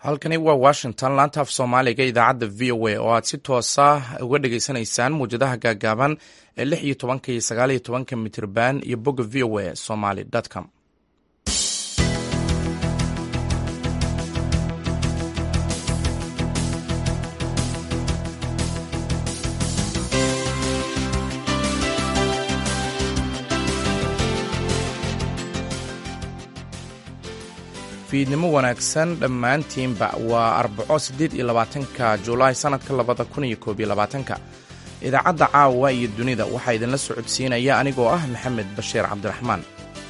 halkani waa washington laanta af soomaaliga idaacadda v o a oo aad si toosa uga dhagaysanaysaan muwjadaha gaagaaban ee lix iyo tobanka iyo sagaal iyo tobanka mitirban iyo bogga v o a somaly com fiidnimo wanaagsan dhammaantiinba waa arbaco siddeed iyo labaatanka julaay sannadka labada kun iyo koob iyo labaatanka idaacadda caawa iyo dunida waxaa idinla socodsiinaya anigoo ah maxamed bashiir cabdiraxmaan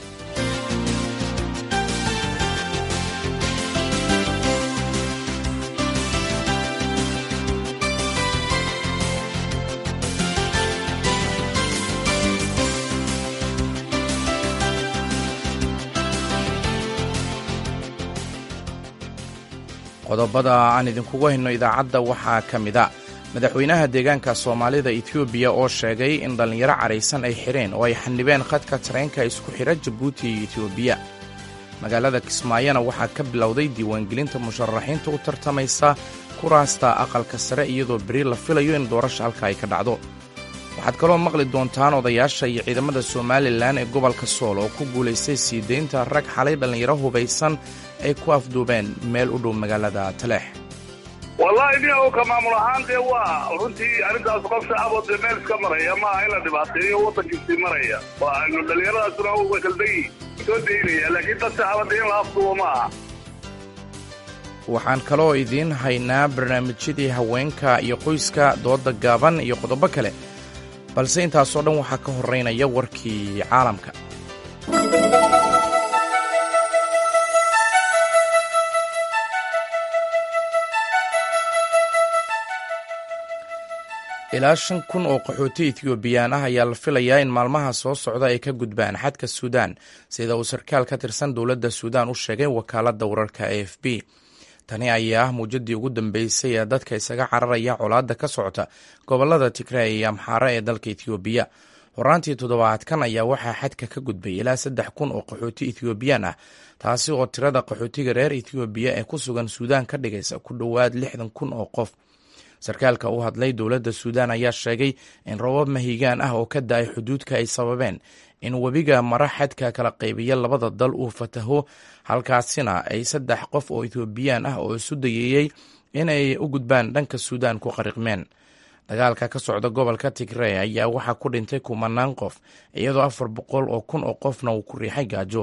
qodobada aan idinkugu hayno idaacadda waxaa ka mid a madaxweynaha deegaanka soomaalida etoobiya oo sheegay in dhallinyaro caraysan ay xidheen oo ay xanibeen khadka tareenka isku xidha jabuuti iyo etoobiya magaalada kismaayona waxaa ka bilowday diiwaangelinta musharaxiinta u tartamaysa kuraasta aqalka sare iyadoo beri la filayo in doorasha halka ay ka dhacdo waxaad kaloo maqli doontaan odayaasha iyo ciidamada somalilan ee gobolka sool oo ku guulaystay sii deynta rag xalay dhallinyaro hubaysan ay ku afduubeen meel u dhow magaalada taleex wallaahi nin oo ka maamul ahaan dee waa runtii arrintaas qof shacaboo dee meel iska maraya maaha in la dhibaateeyo waddankiisii maraya waanu dhallinyaradaasuna way kaldayi soo daynaya laakiin dad shacaba dee in la afduubo ma aha waxaan kaloo idiin haynaa barnaamijyadii haweenka iyo qoyska dooda gaaban iyo qodobo kale balse intaasoo dhan waxaa ka horraynaya warkii caalamka ilaa shan kun oo qaxooti ethioobiyaan ah ayaa la filayaa in maalmaha soo socda ay ka gudbaan xadka suudaan sida uu sarkaal ka tirsan dowladda suudaan u sheegay wakaaladda wararka a f b tani ayaa ah muujadii ugu dambeysay ee dadka isaga cararaya colaadda ka socota gobolada tigray iyo amxaare ee dalka ethoobiya horaantii toddobaadkan ayaa waxaa xadka ka gudbay ilaa saddex kun oo qaxooti ethioobiyaan ah taasi oo tirada qaxootiga reer ethoobiya ee ku sugan suudaan ka dhigaysa ku dhowaad lixdan kun oo qof sarkaalka u hadlay dowladda suudaan ayaa sheegay in robab mahigaan ah oo ka da-ay xuduudka ay sababeen in webiga mara xadka kala qaybiya labada dal uu fataho halkaasina ay saddex qof oo etoobiyaan ah oo isu dayeeyey inay u gudbaan dhanka suudaan ku qariqmeen dagaalka ka socda gobolka tigrey ayaa waxaa ku dhintay kumanaan qof iyadoo afar boqol oo kun oo qofna uu ku riixay gaajo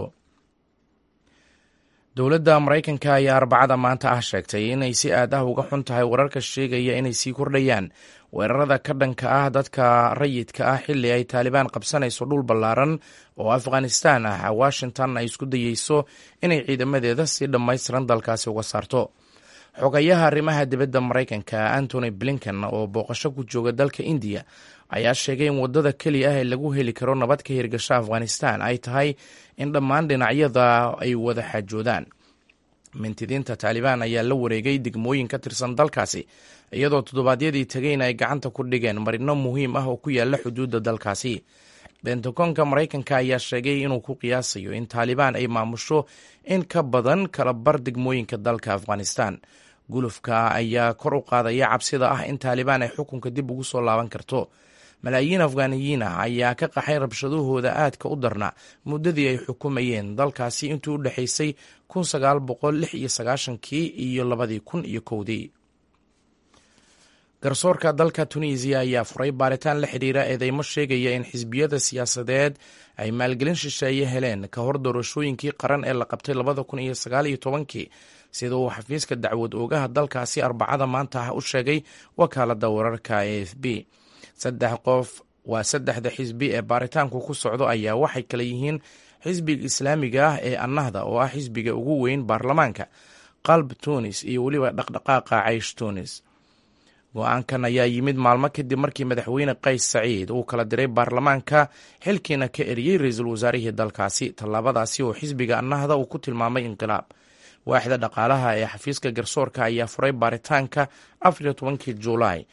dowladda maraykanka ayaa arbacada maanta ah sheegtay inay si aad ah uga xun tahay wararka sheegaya inay sii kordhayaan weerarada ka dhanka ah dadka rayidka ah xilli ay taalibaan qabsanayso dhul ballaaran oo afghanistan ah washington ay isku dayeyso inay ciidamadeeda si dhammaystiran dalkaasi uga saarto xogayaha arrimaha dibadda maraykanka antony blinken oo booqasho ku jooga dalka indiya ayaa sheegay in waddada keliya ah ee lagu heli karo nabad ka hirgasha afghanistan ay tahay in dhammaan dhinacyada ay wada xaajoodaan mintidiinta taalibaan ayaa la wareegay degmooyin ka tirsan dalkaasi iyadoo toddobaadyadii tegeyna ay gacanta ku dhigeen marino muhiim ah oo ku yaala xuduudda dalkaasi bentagonka maraykanka ayaa sheegay inuu ku qiyaasayo in taalibaan ay maamusho in ka badan kala bar degmooyinka dalka afghanistan gulufka ayaa kor u qaadaya cabsida ah in taalibaan ay xukunka dib ugu soo laaban karto malaayiin afghaniyiin ah ayaa ka qaxay rabshadahooda aadka u darna muddadii ay xukumayeen dalkaasi intii u dhexaysay kun sagaal boqol lix iyo sagaashankii iyo labadii kun iyo kowdii garsoorka dalka tunisiya ayaa furay baaritaan la xidhiira eedeymo sheegaya in xisbiyada siyaasadeed ay maalgelin shisheeye heleen ka hor doorashooyinkii qaran ee la qabtay labada kun iyo sagaal iyo tobankii sida uu xafiiska dacwad oogaha dalkaasi arbacada maanta ah u sheegay wakaaladda wararka a f b saddex qof waa saddexda xisbi ee baaritaanku ku socdo ayaa waxay kale yihiin xisbiga islaamiga ah ee annahda oo ah xisbiga ugu weyn baarlamaanka qalb tunis iyo weliba dhaqdhaqaaqa caysh tunis go-aankan ayaa yimid maalmo kadib markii madaxweyne qays saciid uu kala diray baarlamaanka xilkiina ka eriyey ra-iisul wasaarihii dalkaasi tallaabadaasi oo xisbiga annahda uu ku tilmaamay inqilaab waaxda dhaqaalaha ee xafiiska garsoorka ayaa furay baaritaanka afariyo tobankii juulaay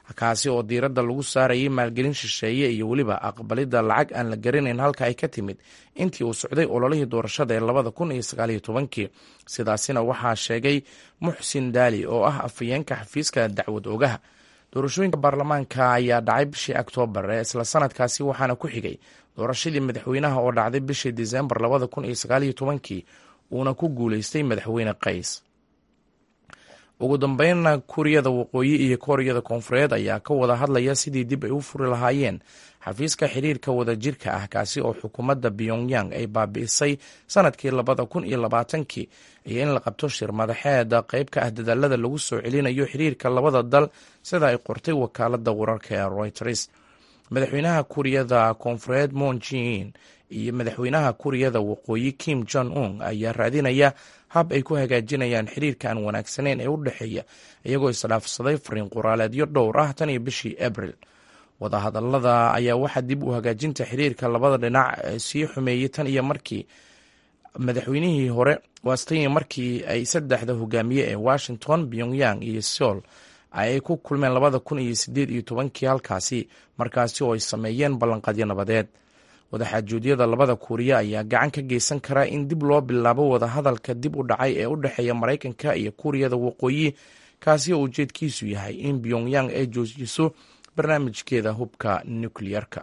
kaasi oo diiradda lagu saarayay maalgelin shisheeye iyo weliba aqbalidda lacag aan la garanayn halka ay ka timid intii uu socday ololihii doorashada ee labada kun iyo sagaaliyo tobankii sidaasina waxaa sheegay muxsin daali oo ah afhayeenka xafiiska dacwad ogaha doorashooyinka baarlamaanka ayaa dhacay bishii oktoobar ee isla sanadkaasi waxaana ku xigay doorashadii madaxweynaha oo dhacday bishii disembar labada kun iyo sagaaliyo tobankii uuna ku guuleystay madaxweyne qays ugu dambeynna kuuriyada waqooyi iyo kooriyada koonfureed ayaa ka wada hadlaya sidii dib ay u furi lahaayeen xafiiska xiriirka wadajirka ah kaasi oo xukuumadda pyongyang ay baabi'isay sanadkii labada kun iyo labaatankii iyo in la qabto shir madaxeeda qayb ka ah dadaalada lagu soo celinayo xiriirka labada dal sida ay qortay wakaalada wararka ee reuters madaxweynaha kuuriyada koonfureed moon jin iyo madaxweynaha kuuriyada waqooyi kim jong un ayaa raadinaya hab ay ku hagaajinayaan xiriirka aan wanaagsaneyn ee u dhexeeya iyagoo isdhaafsaday fariin qoraaleedyo dhowr ah tan iyo bishii abril wadahadalada ayaa waxaa dib u hagaajinta xiriirka labada dhinac sii xumeeyey tan iyo markii madaxweynihii hore waastaniyo markii ay saddexda hogaamiye ee washington pyongyang iyo seoul ay ku kulmeen labada kun iyo sideed iyo tobankii halkaasi markaasi oo ay sameeyeen ballanqadyo nabadeed wadaxaajuudyada labada kuuriya ayaa gacan ka geysan karaa in dib loo bilaabo wadahadalka dib u dhacay ee u dhexeeya maraykanka iyo kuuriyada waqooyi kaasi oo ujeedkiisu yahay in pyongyang ay joojiso barnaamijkeeda hubka nukliyarka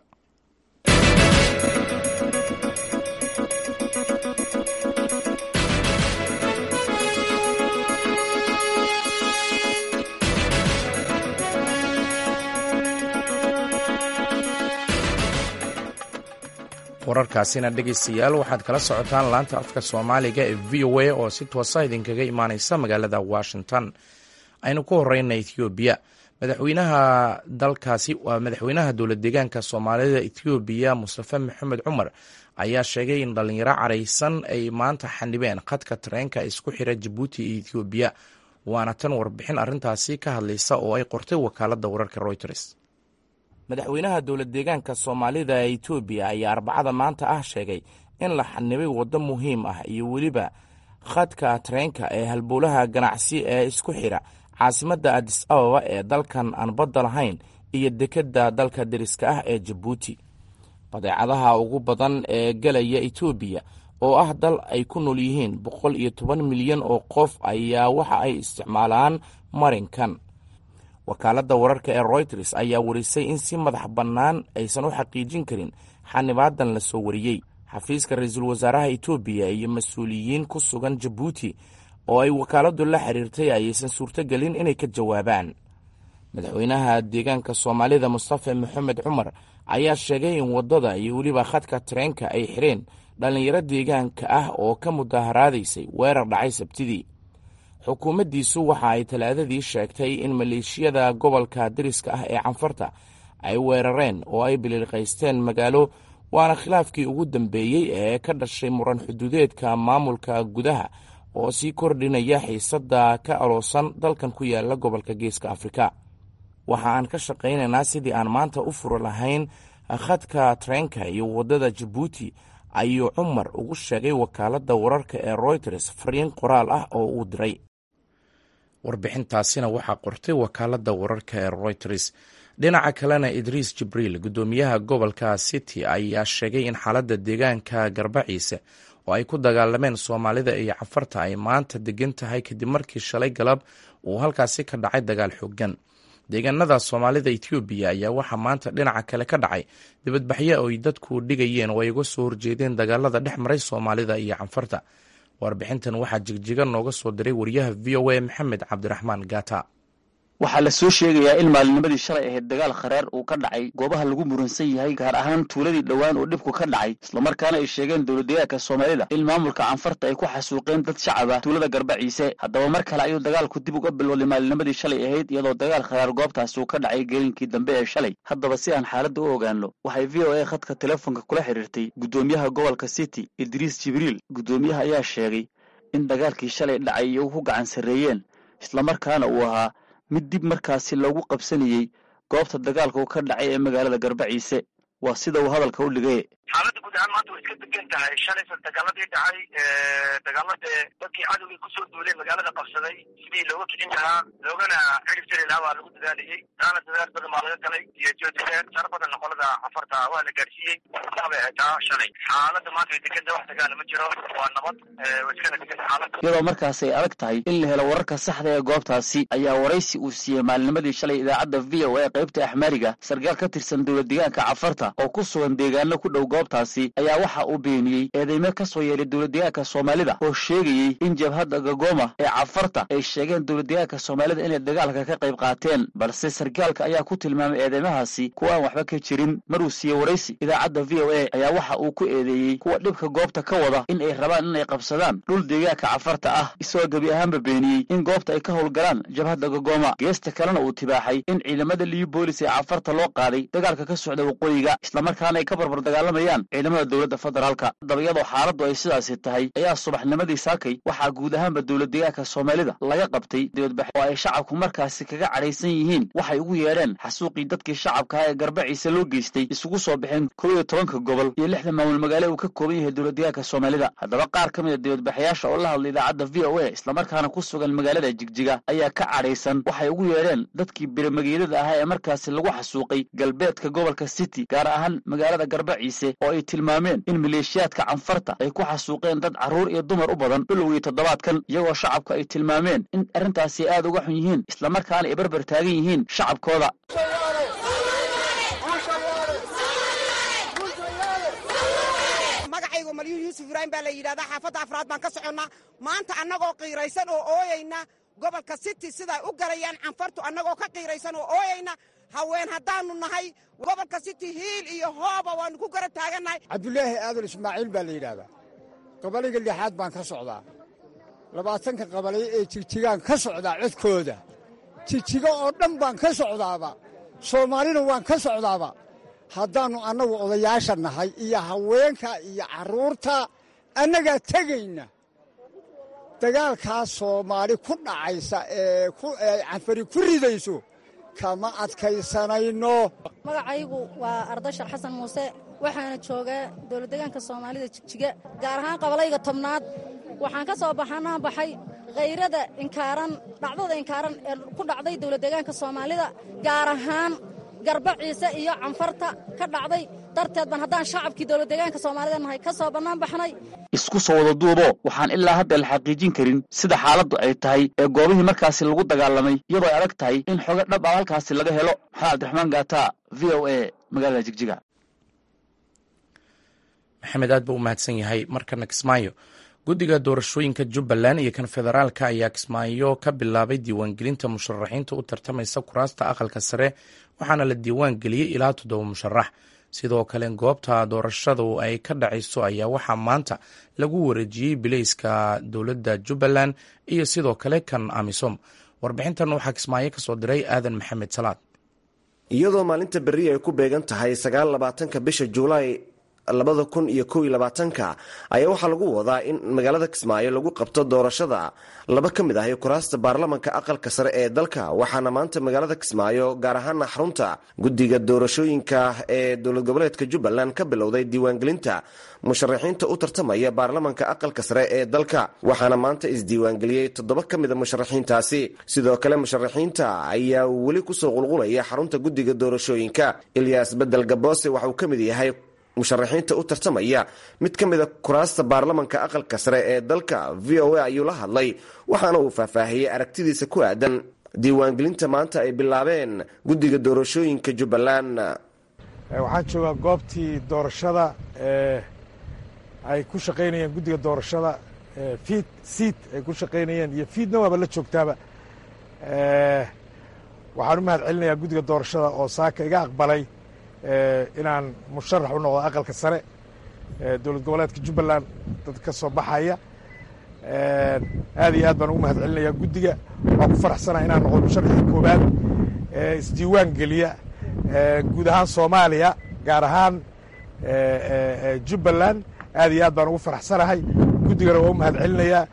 wararkaasina dhegaystayaal waxaad kala socotaan laanta afka soomaaliga ee v o a oo si toosa idinkaga imaaneysa magaalada washington aynu ku horeyna ethoobiya madaxweynaha dalkaasi waa madaxweynaha dowlad deegaanka soomaalida ethoobiya mustafe maxamed cumar ayaa sheegay in dhalinyaro caraysan ay maanta xanibeen khadka tareenka isku xira jabuuti iyo ethoobiya waana tan warbixin arrintaasi ka hadlaysa oo ay qortay wakaalada wararka reuters madaxweynaha dowlad deegaanka soomaalida ee etoobiya ayaa arbacada maanta ah sheegay in la xanibay waddo muhiim ah iyo weliba khadka tareenka ee halbowlaha ganacsi ee isku xidha caasimadda adis ababa ee dalkan aan badda lahayn iyo dekedda dalka deriska ah ee jabuuti badeecadaha ugu badan ee gelaya etoobiya oo ah dal ay ku nool yihiin boqol iyo toban milyan oo qof ayaa waxa ay isticmaalaan marinkan wakaaladda wararka ee royters ayaa warisay in si madax bannaan aysan u xaqiijin karin xanibaadan la soo wariyey xafiiska ra-iisul wasaaraha etoobiya iyo mas-uuliyiin ku sugan jabuuti oo ay wakaaladdu la xiriirtay ayaysan suurtogelin inay ka jawaabaan madaxweynaha deegaanka soomaalida mustafe maxamed cumar ayaa sheegay in waddada iyo weliba khadka tareenka ay xireen dhallinyaro deegaanka ah oo ka mudaharaadaysay weerar dhacay sabtidii xukuumaddiisu waxa ay talaadadii sheegtay in maleeshiyada gobolka deriska ah ee canfarta ay weerareen oo ay biliiqaysteen magaalo waana khilaafkii ugu dambeeyey ee ka dhashay muran xuduudeedka maamulka gudaha oo sii kordhinaya xiisadda ka aloosan dalkan ku yaala gobolka geeska afrika waxa aan ka shaqaynaynaa sidii aan maanta u furi lahayn khadka tareenka iyo waddada jabuuti ayuu cumar ugu sheegay wakaaladda wararka ee royters fariin qoraal ah oo uu diray warbixintaasina waxaa qortay wakaaladda wararka ee royters dhinaca kalena idriis jibriil guddoomiyaha gobolka city ayaa sheegay in xaaladda deegaanka garbaciise oo ay ku dagaalameen soomaalida iyo cafarta ay maanta degan tahay kadib markii shalay galab uu halkaasi ka dhacay dagaal xoogan deegaanada soomaalida etoobiya ayaa waxaa maanta dhinaca kale ka dhacay dibadbaxyo ay dadku dhigayeen oo ay uga soo horjeedeen dagaalada dhex maray soomaalida iyo canfarta warbixintan waxaa jigjiga nooga soo diray wariyaha v o a maxamed cabdiraxmaan gata waxaa la soo sheegayaa in maalinimadii shalay ahayd dagaal kharaar uu ka dhacay goobaha lagu muransan yahay gaar ahaan tuuladii dhowaan uu dhibku ka dhacay islamarkaana ay sheegeen dowladdeegaanka soomaalida in maamulka canfarta ay ku xasuuqeen dad shacab ah tuulada garbaciise haddaba mar kale ayuu dagaalku dib uga bilowday maalinimadii shalay ahayd iyadoo dagaal kharaar goobtaasi uu ka dhacay geelinkii dambe ee shalay haddaba si aan xaaladda u ogaano waxay v o a khadka telefoonka kula xiriirtay guddoomiyaha gobolka city idriis jibriil guddoomiyaha ayaa sheegay in dagaalkii shalay dhacay iyagu ku gacan sarreeyeen islamarkaana uu ahaa mid dib markaasi loogu qabsanayey goobta dagaalku ka dhacay ee magaalada garbaciise waa sida uu hadalka u dhigay xaaladda guud ahaan maanta way iska degan tahay shalaysa dagaaladii dhacay dagaaladee dadkii cadowgii kusoo duulay magaalada qabsaday sidii looga kicin lahaa loogana cirib jiri lahaa waa lagu dadaaliyey taana dadaal badan baa laga galay iyo joodifeer sar badanna qolada cafarta waa la gaarsiiyey bay haytaa shalay xaaladda maanta way degan tahay wax dagaala ma jiro waa nabad way iskana degan xaaladda iyadoo markaas ay adag tahay in la helo wararka saxda ee goobtaasi ayaa waraysi uu siiyey maalinimadii shalay idaacadda v o a qaybta axmaariga sarkaal ka tirsan dowlad deegaanka cafarta oo ku sugan deegaano ku dhow goobtaasi ayaa waxa uu beeniyey eedeymo ka soo yeelay dowlad deegaanka soomaalida oo sheegayey in jabhadda gagoma ee cafarta ay sheegeen dowlad deegaanka soomaalida inay dagaalka ka qayb qaateen balse sarkaalka ayaa ku tilmaamay eedeymahaasi kuwa aan waxba ka jirin maruu siiyey waraysi idaacadda v o a ayaa waxa uu ku eedeeyey kuwa dhibka goobta ka wada in ay rabaan inay qabsadaan dhul deegaanka cafarta ah isagoo gebi ahaanba beeniyey in goobta ay ka howlgalaan jabhadda gagoma geesta kalena uu tibaaxay in ciidamada liyu boolis ee cafarta loo qaaday dagaalka ka socda waqooyiga islamarkaana ay ka barbar dagaalamayaan ciidamada dowladda federaalka haddaba iyadoo xaaladdu ay sidaasi tahay ayaa subaxnimadii saakay waxaa guud ahaanba dowlad deegaanka soomaalida laga qabtay dibadbax oo ay shacabku markaasi kaga cadhaysan yihiin waxay ugu yeedheen xasuuqii dadkii shacabkaha ee garbaciisa loo geystay isugu soo baxeen kow iyo tobanka gobol iyo lixda maamul magaale uu ka kooban yahay dowlad deegaanka soomaalida haddaba qaar ka mid a dibadbaxayaasha oo la hadlay idaacadda v o a islamarkaana ku sugan magaalada jigjiga ayaa ka cadhaysan waxay ugu yeedheen dadkii biramageedada ahaa ee markaasi lagu xasuuqay galbeedka gobolka city gaar ahaan magaalada garbaciise oo ay tilmaameen in maleeshiyaadka canfarta ay ku xasuuqeen dad carruur iyo dumar u badan bilowgii toddobaadkan iyagoo shacabka ay tilmaameen in arrintaasi aad uga xun yihiin islamarkaana ay barbar taagan yihiin shacabkooda magacaygu malyuun yuusuf ibraahim baa la yidhahdaa xaafadda afraad baan ka soconnaa maanta annagoo qiiraysan oo ooyayna gobolka city siday u galayaan canfartu annagoo ka qiiraysan oo ooyayna haween haddaannu nahay gobolka city hiil iyo hooba waannu ku gara taagannahay cabdulaahi aadan ismaaciil baa la yidhaahdaa qabaliga lixaad baan ka socdaa labaatanka qabaliyo ee jigjigaan ka socdaa codkooda jigjigo oo dhan baan ka socdaaba soomaalina waan ka socdaaba haddaannu annagu odayaasha nahay iyo haweenka iyo carruurta annagaa tegayna dagaalkaas soomaali ku dhacaysa ee canfari ku ridayso kama adkaysanayno magacaygu waa ardashar xasan muuse waxaana joogaa dowladdegaanka soomaalida jigjiga gaar ahaan qabalayga tobnaad waxaan ka soo baxanaa baxay khayrada inkaaran dhacdada inkaaran ee ku dhacday dowladdegaanka soomaalida gaar ahaan garba ciise iyo canfarta ka dhacday darteed ban haddaan shacabkii dowladdegaanka soomaalida nahay ka soo bannaan baxnay isku soo wada duubo waxaan ilaa hadda la xaqiijin karin sida xaaladdu ay tahay ee goobihii markaasi lagu dagaalamay iyadoo ay adag tahay in xogo dhab ah halkaasi laga helo maxamed cabdiraxmaan gaata v o a magaalada jigjiga maxamed aad buu u mahadsan yahay markana kismaayo guddiga doorashooyinka jubbaland iyo kan federaalka ayaa kismaayo ka bilaabay diiwaangelinta musharaxiinta u tartamaysa kuraasta aqalka sare waxaana la diiwaan geliyey ilaa toddoba musharax sidoo kale goobta doorashadu ay ka dhacayso ayaa waxaa maanta lagu wareejiyey bilayska dowladda jubbaland iyo sidoo kale kan amisom warbixintan waxaa kismaayo kasoo diray aadan maxamed salaad iyadoo maalinta berri ay ku beegan tahay sagaal labaatanka bisha juulaay labada kun iyo kow iyo labaatanka ayaa waxaa lagu wadaa in magaalada kismaayo lagu qabto doorashada laba ka mid ah kuraasta baarlamanka aqalka sare ee dalka waxaana maanta magaalada kismaayo gaar ahaana xarunta guddiga doorashooyinka ee dowlad goboleedka jubbaland ka bilowday diiwaangelinta musharaxiinta u tartamaya baarlamanka aqalka sare ee dalka waxaana maanta isdiiwaangeliyey toddoba ka mida musharaxiintaasi sidoo kale musharaxiinta ayaa weli kusoo qulqulaya xarunta guddiga doorashooyinka ilyaas bedel gaboose waxauu ka mid yahay musharaxiinta u tartamaya mid ka mida kuraasta baarlamanka aqalka sare ee dalka v o a ayuu la hadlay waxaana uu faahfaahiyey aragtidiisa ku aadan diiwaangelinta maanta ay bilaabeen guddiga doorashooyinka jubbaland waxaan joogaa goobtii doorashada ee ay ku shaqaynayeen guddiga doorashada fiid siid ay ku shaqaynayeen iyo fiidna waaba la joogtaaba waxaan u mahad celinayaa guddiga doorashada oo saaka iga aqbalay inaan musharax u noqdo aqalka sare dowlad goboleedka jubbaland dad ka soo baxaya aad iyo aad baan ugu mahad celinayaa guddiga waan ku faraxsanaa inaan noqdo musharaxii koowaad isdiiwaan geliya guud ahaan soomaaliya gaar ahaan jubbaland aad iyo aad baan ugu faraxsanahay guddigana waa u mahad celinayaa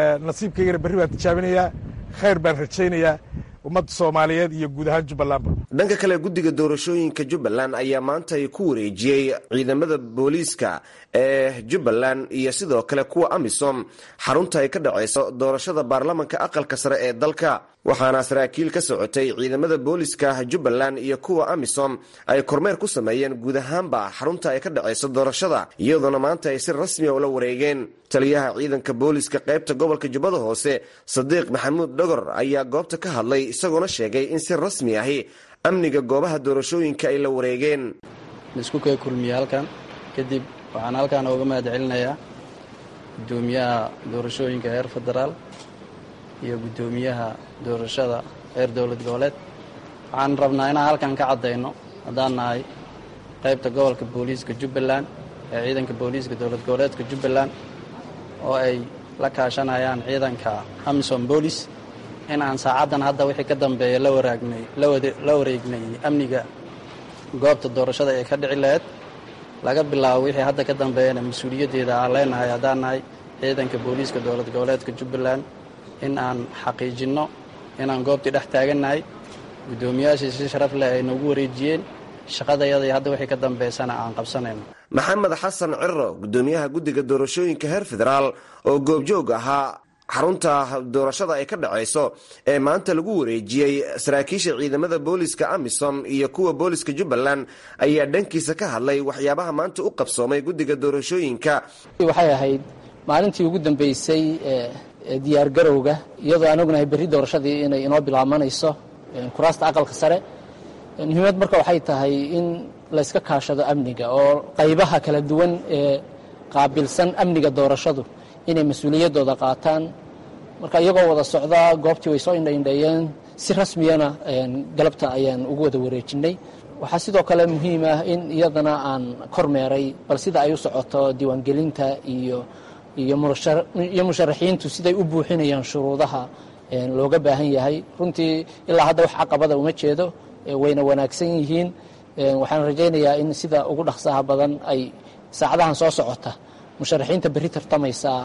nasiibkaygana berri baan tijaabinayaa khayr baan rajaynayaa ummadda soomaaliyeed iyo guud ahaan jubbalandba dhanka kale guddiga doorashooyinka jubbaland ayaa maanta ay ku wareejiyey ciidamada booliiska ee jubbaland iyo sidoo kale kuwa amisom xarunta ay ka dhaceyso doorashada baarlamanka aqalka sare ee dalka waxaana saraakiil ka socotay ciidamada booliiska jubbaland iyo kuwa amisom ay kormeer ku sameeyeen guud ahaanba xarunta ay ka dhaceyso doorashada iyadoona maanta ay si rasmiya ula wareegeen taliyaha ciidanka booliiska qaybta gobolka jubbada hoose sadiiq maxamuud dhogor ayaa goobta ka hadlay isagoona sheegay in si rasmi ahi amniga goobaha doorashooyinka ay la wareegeen laisku kee kulmiye halkan kadib waxaan halkan ooga mahad celinayaa guddoomiyaha doorashooyinka heer federaal iyo guddoomiyaha doorashada heer dowlad goboleed waxaan rabnaa inaan halkan ka caddayno haddaan nahay qaybta gobolka booliiska jubbaland ee ciidanka booliiska dowlad goboleedka jubbaland oo ay la kaashanayaan ciidanka amisom boolis in aan saacaddan hadda wixii ka dambeeya la waraagnay la wareegnay amniga goobta doorashada ee ka dhici lahayd laga bilaabo wixii hadda ka dambeeyana mas-uuliyaddeeda aan leenahay haddaan nahay ciidanka booliiska dowlad goboleedka jubbaland in aan xaqiijinno inaan goobtii dhex taagannahay guddoomiyaashii si sharaf leh ay noogu wareejiyeen shaqadayada iyo hadda wixii ka dambeysana aan qabsanayno maxamed xasan ciro guddoomiyaha guddiga doorashooyinka heer federaal oo goobjoog ahaa xarunta doorashada ay ka dhaceyso ee maanta lagu wareejiyey saraakiisha ciidamada booliska amisom iyo kuwa booliska jubbaland ayaa dhankiisa ka hadlay waxyaabaha maanta u qabsoomay guddiga doorashooyinka waxay ahayd maalintii ugu dambeysay diyaar garowga iyadoo aan ognahay berri doorashadii inay inoo bilaabanayso kuraasta aqalka sare muhiimad marka waxay tahay in layska kaashado amniga oo qaybaha kala duwan ee qaabilsan amniga doorashadu inay mas-uuliyaddooda qaataan marka iyagoo wada socdaa goobtii way soo indhaindheeyeen si rasmiyana galabta ayaan ugu wada wareejinay waxaa sidoo kale muhiim ah in iyadana aan kormeeray bal sida ay u socoto diiwaangelinta iyo iyo musharaxiintu siday u buuxinayaan shuruudaha looga baahan yahay runtii ilaa hadda wax caqabada uma jeedo wayna wanaagsan yihiin waxaan rajaynayaa in sida ugu dhaqsaha badan ay saacadahan soo socota musharaxiinta berri tartamaysaa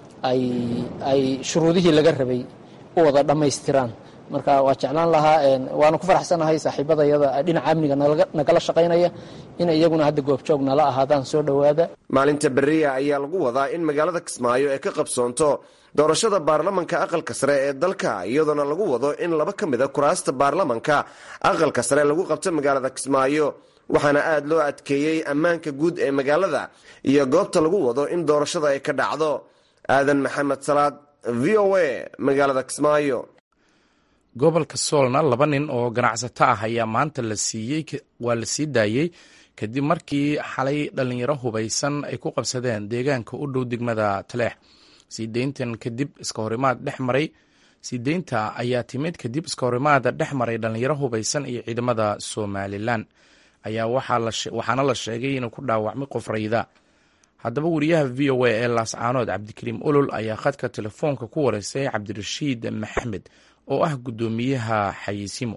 ay shuruudihii laga rabay u wada dhammaystiraan marka waa jeclaan lahaa waana ku faraxsanahay saaxiibadayada dhinaca amniga nagala shaqaynaya in iyaguna hadda goobjoog nala ahaadaan soo dhowaada maalinta beriya ayaa lagu wadaa in magaalada kismaayo ay ka qabsoonto doorashada baarlamanka aqalka sare ee dalka iyadoona lagu wado in laba ka mida kuraasta baarlamanka aqalka sare lagu qabto magaalada kismaayo waxaana aada loo adkeeyey ammaanka guud ee magaalada iyo goobta lagu wado in doorashada ay ka dhacdo aadan maxamed salaad v o a magaalada kismaayo gobolka soolna laba nin oo ganacsato ah ayaa maanta la siiyey waa la sii daayey kadib markii xalay dhallinyaro hubaysan ay ku qabsadeen deegaanka u dhow degmada taleex sii deyntan kadib iska horimaad dhex maray sii deynta ayaa timid kadib iska horimaada dhex maray dhallinyaro hubaysan iyo ciidamada somalilan ayaa waxaana la sheegay inuu ku dhaawacmay qof rayda haddaba wariyaha v o a ee laascaanood cabdikariim olol ayaa khadka telefoonka ku wareysay cabdirashiid maxamed oo ah guddoomiyaha xayiisimo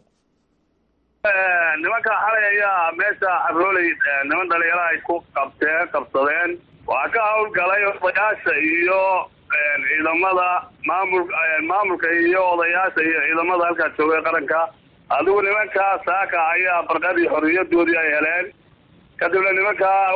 nimanka xalay ayaa meesha xabrooley niman dhalinyaro ay ku qabteen qabsadeen waxaa ka hawlgalay odayaasha iyo ciidamada maamul maamulka iyo odayaasha iyo ciidamada halkaa joogay qaranka adigu nimankaa saaka ayaa barqadii xorriyadoodii ay heleen kadibna nimankaa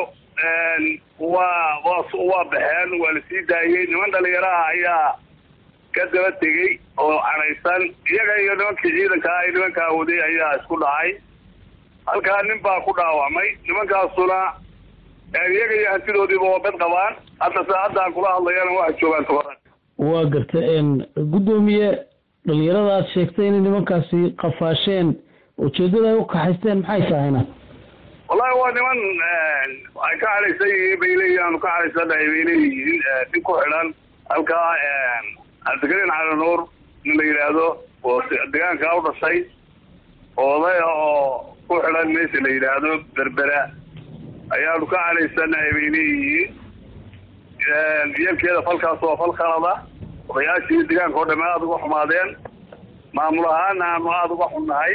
waa waa waa baxeen waa la sii daayey niman dhalinyaraha ayaa ka daba tegey oo canaysan iyaga iyo nimankii ciidanka ay nimankaa waday ayaa isku dhacay halkaa nin baa ku dhaawacmay nimankaasuna iyaga iyo hantidoodiiba waa bed qabaan hadda saacadda aan kula hadlayana waxay joogaan toban waa garta guddoomiye dhalinyarada aad sheegtay inay nimankaasi qafaasheen ujeeddada ay u kaxaysteen maxay tahayna wallahi waa niman ay ka cadhaysan yihiin bay leeyihin aanu ka cadhaysanahay bay leeyihiin nin ku xidhan halkaa cabdikariin cali nuur nin la yidhaahdo oo deegaankaa u dhashay odaya oo ku xidhan meesha la yidhaahdo berbera ayaanu ka cadhaysanahay bay leeyihiin yelkeeda falkaas waa fal khalada odayaashii deegaanka oo dhame aada uga xumaadeen maamul ahaana aanu aada uga xunnahay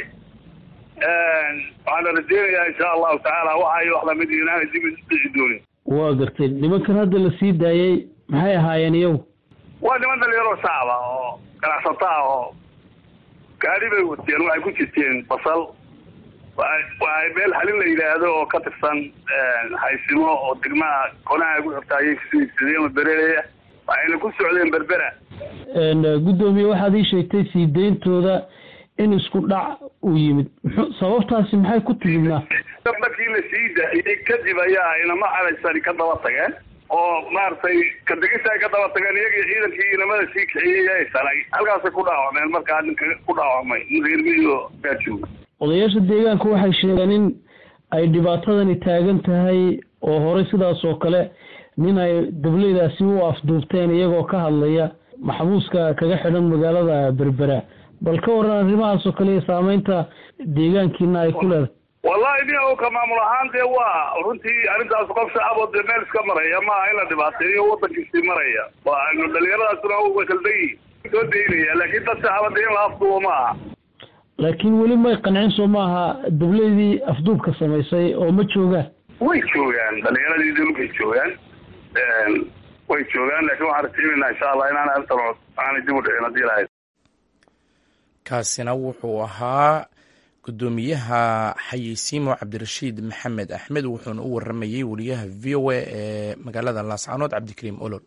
waxaana rajeynayaa insha allahu tacaala waxay wax lamid inaanay dib dhici doonin waa gartay nimankan hadda la sii daayey maxay ahaayeen iyagu waa niman dhalinyaro shacaba oo ganacsato ah oo gaari bay wateen waxay ku jirteen basal waa meel xalin la yidhaahdo oo ka tirsan haysimo oo degmaha konaha ku xirta ayay kasoo bereeya waxayna ku socdeen berbera guddoomiye waxaad ii sheegtay sii deyntooda in isku dhac uu yimid muxuu sababtaasi maxay ku timidnaa markii la sii daayey kadib ayaa inama calaysani ka daba tageen oo maaragtay kadegisa ay ka daba tageen iyagii ciidankii inamada sii kiciyey ay sanay halkaasay ku dhaawacmeen markaa ninka ku dhaawacmay reermiyo gaajooga odayaasha deegaanka waxay sheegeen in ay dhibaatadani taagan tahay oo horey sidaas oo kale nin ay dableydaasi u afduubteen iyagoo ka hadlaya maxbuuska kaga xidhan magaalada berbera bal ka waran arrimahaas oo kale iyo saameynta deegaankiina ay ku leedahay wallahi nin o ka maamul ahaan dee waa runtii arrintaas qof shacaboo dee meel iska maraya maaha in la dhibaateeyo wadankiisii maraya waa dhalinyaradaasuna way kaldan yihin soo daynaya laakiin dad shacaba dee in la afduubo ma aha laakiin weli may qancin soo maaha dableydii afduubka samaysay oo ma joogaan way joogaan dhalinyaradii dulkay joogaan way joogaan laakiin waxaan rajeynaynaa insha allah inaan arrintan aanay dib u dhicin haddii lahayd kaasina wuxuu ahaa guddoomiyaha xayeysiimo cabdirashiid maxamed axmed wuxuuna u waramayey wariyaha v o a ee magaalada laascanood cabdikariim olol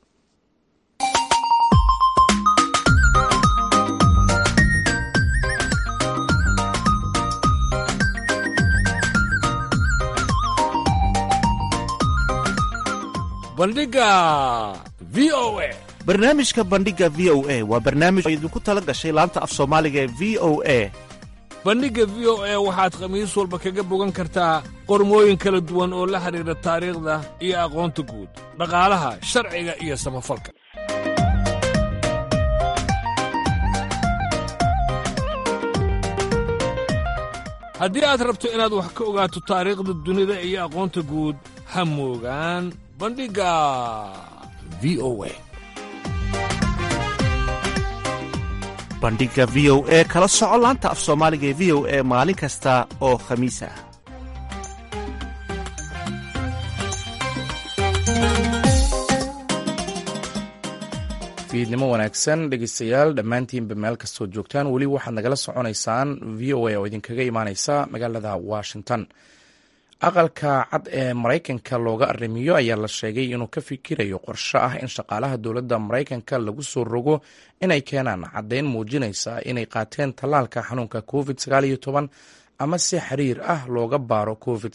bandhiga v o a barnaamijka bandhiga v o a waa barnaamij oo idinku tala gashay laanta af soomaaliga ee v o a bandhigga v o a waxaad khamiis walba kaga bogan kartaa qormooyin kala duwan oo la xidhiidha taariikhda iyo aqoonta guud dhaqaalaha sharciga iyo samafalka haddii aad rabto inaad wax ka ogaato taariikhda dunida iyo aqoonta guud ha moogaan bandhigga v o a bandhiga v o e kala soco laanta af soomaaliga ee v o e maalin kasta oo khamiis ah fiidnimo wanaagsan dhegeystayaal dhammaantiinba meel kastoo joogtaan weli waxaad nagala soconaysaan v o a oo idinkaga imaaneysa magaalada washington aqalka cad ee maraykanka looga arrimiyo ayaa la sheegay inuu ka fikirayo qorsho ah in shaqaalaha dowladda maraykanka lagu soo rogo inay keenaan caddayn muujinaysa inay qaateen tallaalka xanuunka covid ama si xiriir ah looga baaro covid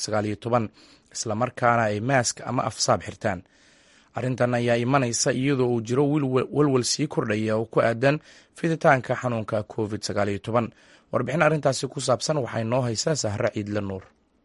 islamarkaana ay maask ama afsaab xirtaan arrintan ayaa imanaysa iyadoo uu jiro walwal sii kordhaya oo ku aadan fiditaanka xanuunka covid warbixin arrintaasi ku saabsan waxay noo haysaa sahre ciidle nuur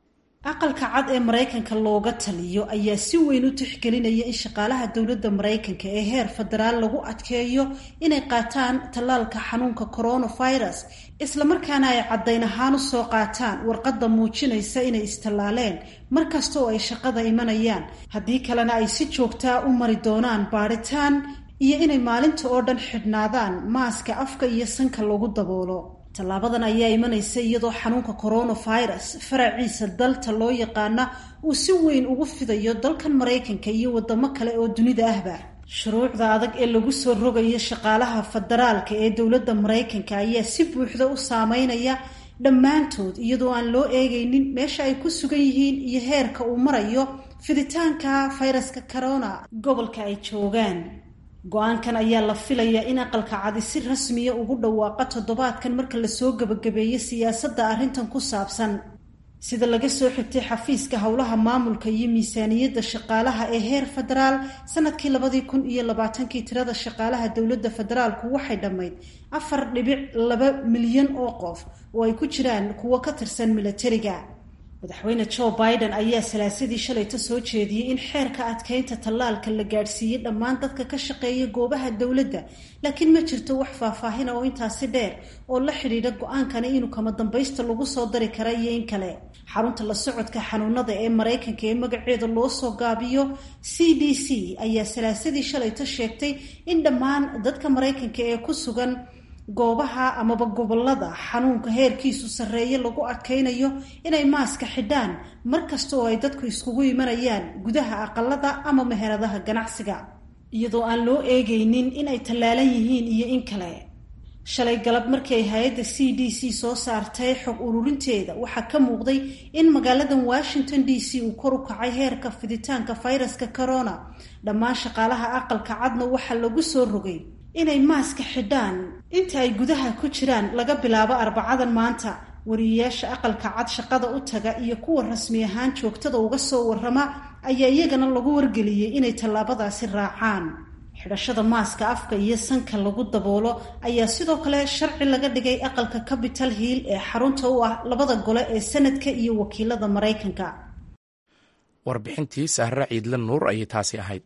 aqalka cad ee maraykanka looga taliyo ayaa si weyn u tixgelinaya in shaqaalaha dowladda maraykanka ee heer federaal lagu adkeeyo inay qaataan tallaalka xanuunka coronavirus islamarkaana ay caddayn ahaan u soo qaataan warqadda muujinaysa inay istallaaleen markasta oo ay shaqada imanayaan haddii kalena ay si joogtaa u mari doonaan baadhitaan iyo inay maalinta oo dhan xidhnaadaan maaska afka iyo sanka lagu daboolo tallaabadan ayaa imanaysa iyadoo xanuunka coronavirus faraciisa dalta loo yaqaana uu si weyn ugu fidayo dalkan maraykanka iyo wadamo kale oo dunida ahba shuruucda adag ee lagu soo rogayo shaqaalaha federaalka ee dowladda maraykanka ayaa si buuxda u saameynaya dhammaantood iyadoo aan loo eegaynin meesha ay ku sugan yihiin iyo heerka uu marayo fiditaanka fayraska corona gobolka ay joogaan go-aankan ayaa la filayaa in aqalka cadi si rasmiya ugu dhawaaqa toddobaadkan marka lasoo gebagabeeyo siyaasadda arrintan ku saabsan sida laga soo xigtay xafiiska howlaha maamulka iyo miisaaniyadda shaqaalaha ee heer federaal sanadkii labadii kun iyo labaatankii tirada shaqaalaha dowladda federaalku waxay dhammayd afar dhibic laba milyan oo qof oo ay ku jiraan kuwo ka tirsan milatariga madaxweyne joe biden ayaa salaasadii shalayta soo jeediyey in xeerka adkeynta tallaalka la gaadhsiiyey dhammaan dadka ka shaqeeya goobaha dowladda laakiin ma jirto wax faahfaahina oo intaasi dheer oo la xidhiidha go-aankani inuu kama dambaysta lagu soo dari kara iyo in kale xarunta la socodka xanuunada ee maraykanka ee magaceeda loo soo gaabiyo c d c ayaa salaasadii shalayta sheegtay in dhammaan dadka maraykanka ee ku sugan goobaha amaba gobolada xanuunka heerkiisu sarreeye lagu adkaynayo inay maaska xidhaan mar kasta oo ay dadku iskugu imanayaan gudaha aqalada ama meheradaha ganacsiga iyadoo aan loo eegaynin inay tallaalan yihiin iyo in kale shalay galab markii ay hay-adda c d c soo saartay xog ururinteeda waxaa ka muuqday in magaaladan washington d c uu kor u kacay heerka fiditaanka fayraska corona dhammaan shaqaalaha aqalka cadna waxaa lagu soo rogay inay maaska xidhaan inta ay gudaha ku jiraan laga bilaabo arbacadan maanta wariyeyaasha aqalka cad shaqada u taga iyo kuwa rasmi ahaan joogtada uga soo warrama ayaa iyagana lagu wargeliyey inay tallaabadaasi raacaan xidhashada maaska afka iyo sanka lagu daboolo ayaa sidoo kale sharci laga dhigay aqalka capital hill ee xarunta u ah labada gole ee sanadka iyo wakiilada maraykanka warbixintii sahre ciidle nuur ayay taasi ahayd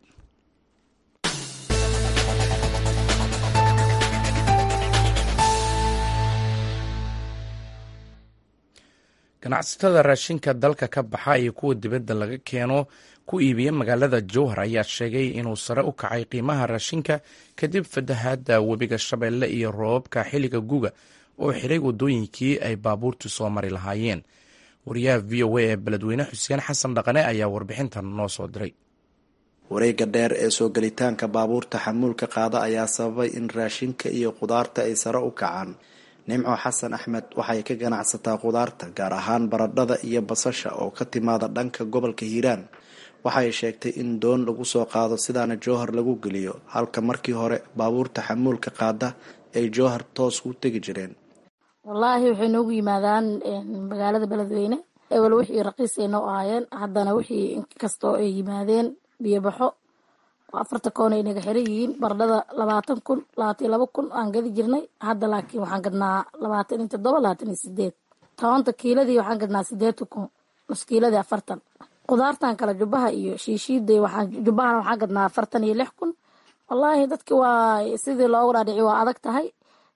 ganacsatada raashinka dalka ka baxa iyo kuwa dibadda laga keeno ku iibiya magaalada jowhar ayaa sheegay inuu sare u kacay qiimaha raashinka kadib fatahaadda webiga shabeelle iyo roobabka xilliga guga oo xiray waddooyinkii ay baabuurtu soo mari lahaayeen wariyaha v o a ee beledweyne xuseen xasan dhaqane ayaa warbixintan noo soo diray wareegga dheer ee soo gelitaanka baabuurta xamuulka qaada ayaa sababay in raashinka iyo khudaarta ay sare u kacaan nimco xasan axmed waxay ka ganacsataa khudaarta gaar ahaan baradhada iyo basasha oo ka timaada dhanka gobolka hiiraan waxay sheegtay in doon lagu soo qaado sidaana jowhar lagu geliyo halka markii hore baabuurta xamuulka qaada ay jowhar toos u tegi jireen wallaahi waxay noogu yimaadaan magaalada beledweyne ewel wixii raqiisay noo ahaayeen haddana wixii inkastoo ay yimaadeen biyobaxo afarta koon ay naga xiran yihiin baradhada labaatan kun labaatan iyo laba kun aan gadi jirnay hadda laakiin waxaan gadnaa labaatan iyo toddoba labaatan iyo sideed tobanka kiiladii waxaan gadnaa sideetan kun nus kiiladii afartan khudaartan kale jubbaha iyo shiishiida waxaan jubbahana waxaan gadnaa afartan iyo lix kun wallaahi dadki waa sidii loogu dhaadhici waa adag tahay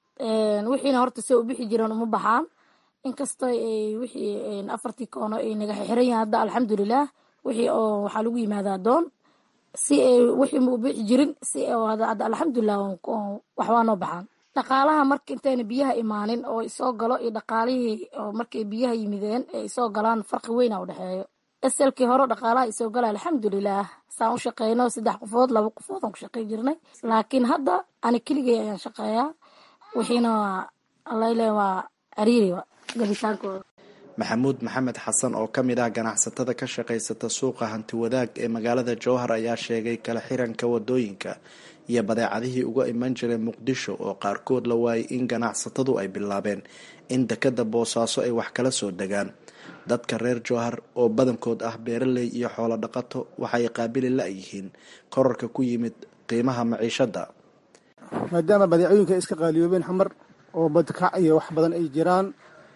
wixiina horta se u bixi jireen uma baxaan inkastoo wixii afartii koono ay naga xiran yihiin hadda alxamdulilah wixii oo waxaa lagu yimaadaa doon si ay wixii ma u bixi jirin si hadda alxamdulilah waxbaa noo baxaan dhaqaalaha marka intayna biyaha imaanin oo isoo galo iyo dhaqaalihii oo markay biyaha yimideen ee isoo galaan farqi weyna u dhexeeyo eselkii hore dhaqaalaha isoo gala alxamdulilah saan u shaqeyno saddex qofood laba qofood aan ku shaqey jirnay laakiin hadda ani keligay ayaan shaqeeyaa wixiina waa alayle waa cariiri gabitaankooda maxamuud maxamed xasan oo ka mid ah ganacsatada ka shaqaysata suuqa hanti wadaag ee magaalada jowhar ayaa sheegay kala xiranka wadooyinka iyo badeecadihii uga iman jiray muqdisho oo qaarkood la waayay in ganacsatadu ay bilaabeen in dekada boosaaso ay wax kala soo degaan dadka reer jowhar oo badankood ah beeraley iyo xoolo dhaqato waxay qaabili la-yihiin korarka ku yimid qiimaha maciishada maadaama badeecooyinka ay iska qaaliyoobeen xamar oo badkac iyo wax badan ay jiraan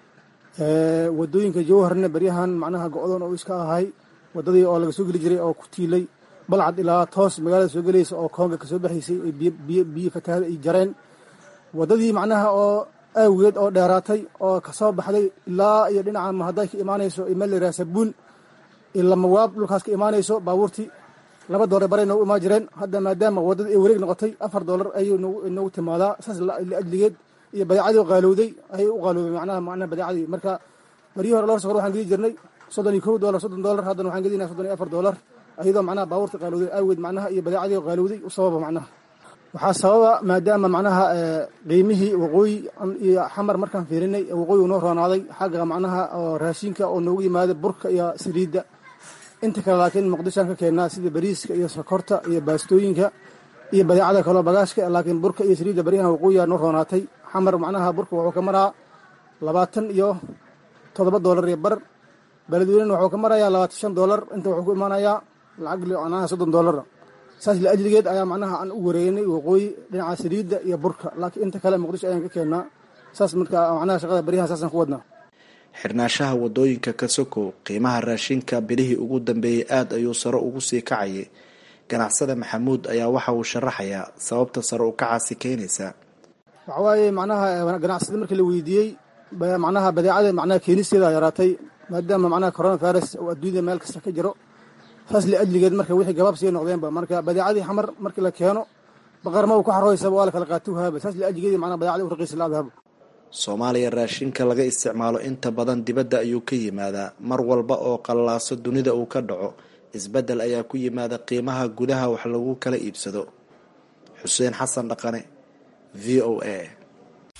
wadooyinka jowharna beryahan macnaha go-doon oo iska ahay wadadii oo laga soo geli jiray oo ku tiilay balcad ilaa toos magaalada soo gelaysa oo koonga kasoo baxaysay ay biyo fatahaada ay jareen wadadii macnaha oo aawigeed oo dheeraatay oo kasoo baxday ilaa iyo dhinaca mahaday ka imaanayso imeelraa sabuun ilamawaab dhulkaas ka imaanayso baabuurtii laba doolar baray noogu imaan jireen hadda maadaama wadadii ay wareeg noqotay afar doolar ayuu noogu timaadaa saas liajligeed iyo badeecadii qaalowday ayay u qaalowday macnaha macnaha badeecadii marka baryihii hore lor sokor waxaan gedi jirnay soddon iyo kow doolar soddon doolar haddana waxaan gedinaa soddon iyo afar doolar iyadoo macnaha baabuurta qaalowday aageed macnaha iyo badeecadii qaalowday u sababa macnaha waxaa sababa maadaama macnaha qiimihii waqooyi iyo xamar markaan fiirinay waqooyi noo roonaaday xagga macnaha oo raashinka oo noogu yimaada burka iyo saliidda inta kale laakiin muqdishoan ka keennaa sida bariiska iyo sokorta iyo baastooyinka iyo badeecada kaloo bagaashka laakiin burka iyo saliidda baryahan waqooyiyaa noo roonaatay xamar macnaha burka wuxuu ka maraa labaatan iyo toddoba doolar iyo bar beledweynena wuxuu ka marayaa labaatan shan doolar inta wuxuu ku imaanayaa lacag macnaha soddon doolar saas liajligeed ayaa macnaha aan u wareegnay waqooyi dhinaca saliidda iyo burka laakiin inta kale muqdisho ayaan ka keennaa saas marka macnaha shaqada baryahan saasaan ku wadnaa xirnaashaha wadooyinka ka sokow qiimaha raashinka bilihii ugu dambeeyey aada ayuu sare ugu sii kacayay ganacsada maxamuud ayaa waxa uu sharaxayaa sababta sare u kacaasi keenaysa waxa waaye macnaha ganacsada markii la weydiiyey macnaha badeecada macnaha keenisteeda yaraatay maadaama macnaha corona virus oo adduunyada meel kasta ka jiro saas liajligeed marka wixii gabaab sii noqdeenba marka badeecadii xamar markii la keeno baqarma uu ku xarooysaba waa la kala qaatuhaaba saas liajligeed macnaha badeecadii u raqiisa laadahaba soomaaliya raashinka laga isticmaalo inta badan dibadda ayuu ka yimaadaa mar walba oo qallaaso dunida uu ka dhaco isbeddel ayaa ku yimaada qiimaha gudaha wax lagu kala iibsado xuseen xasan dhaqane v o a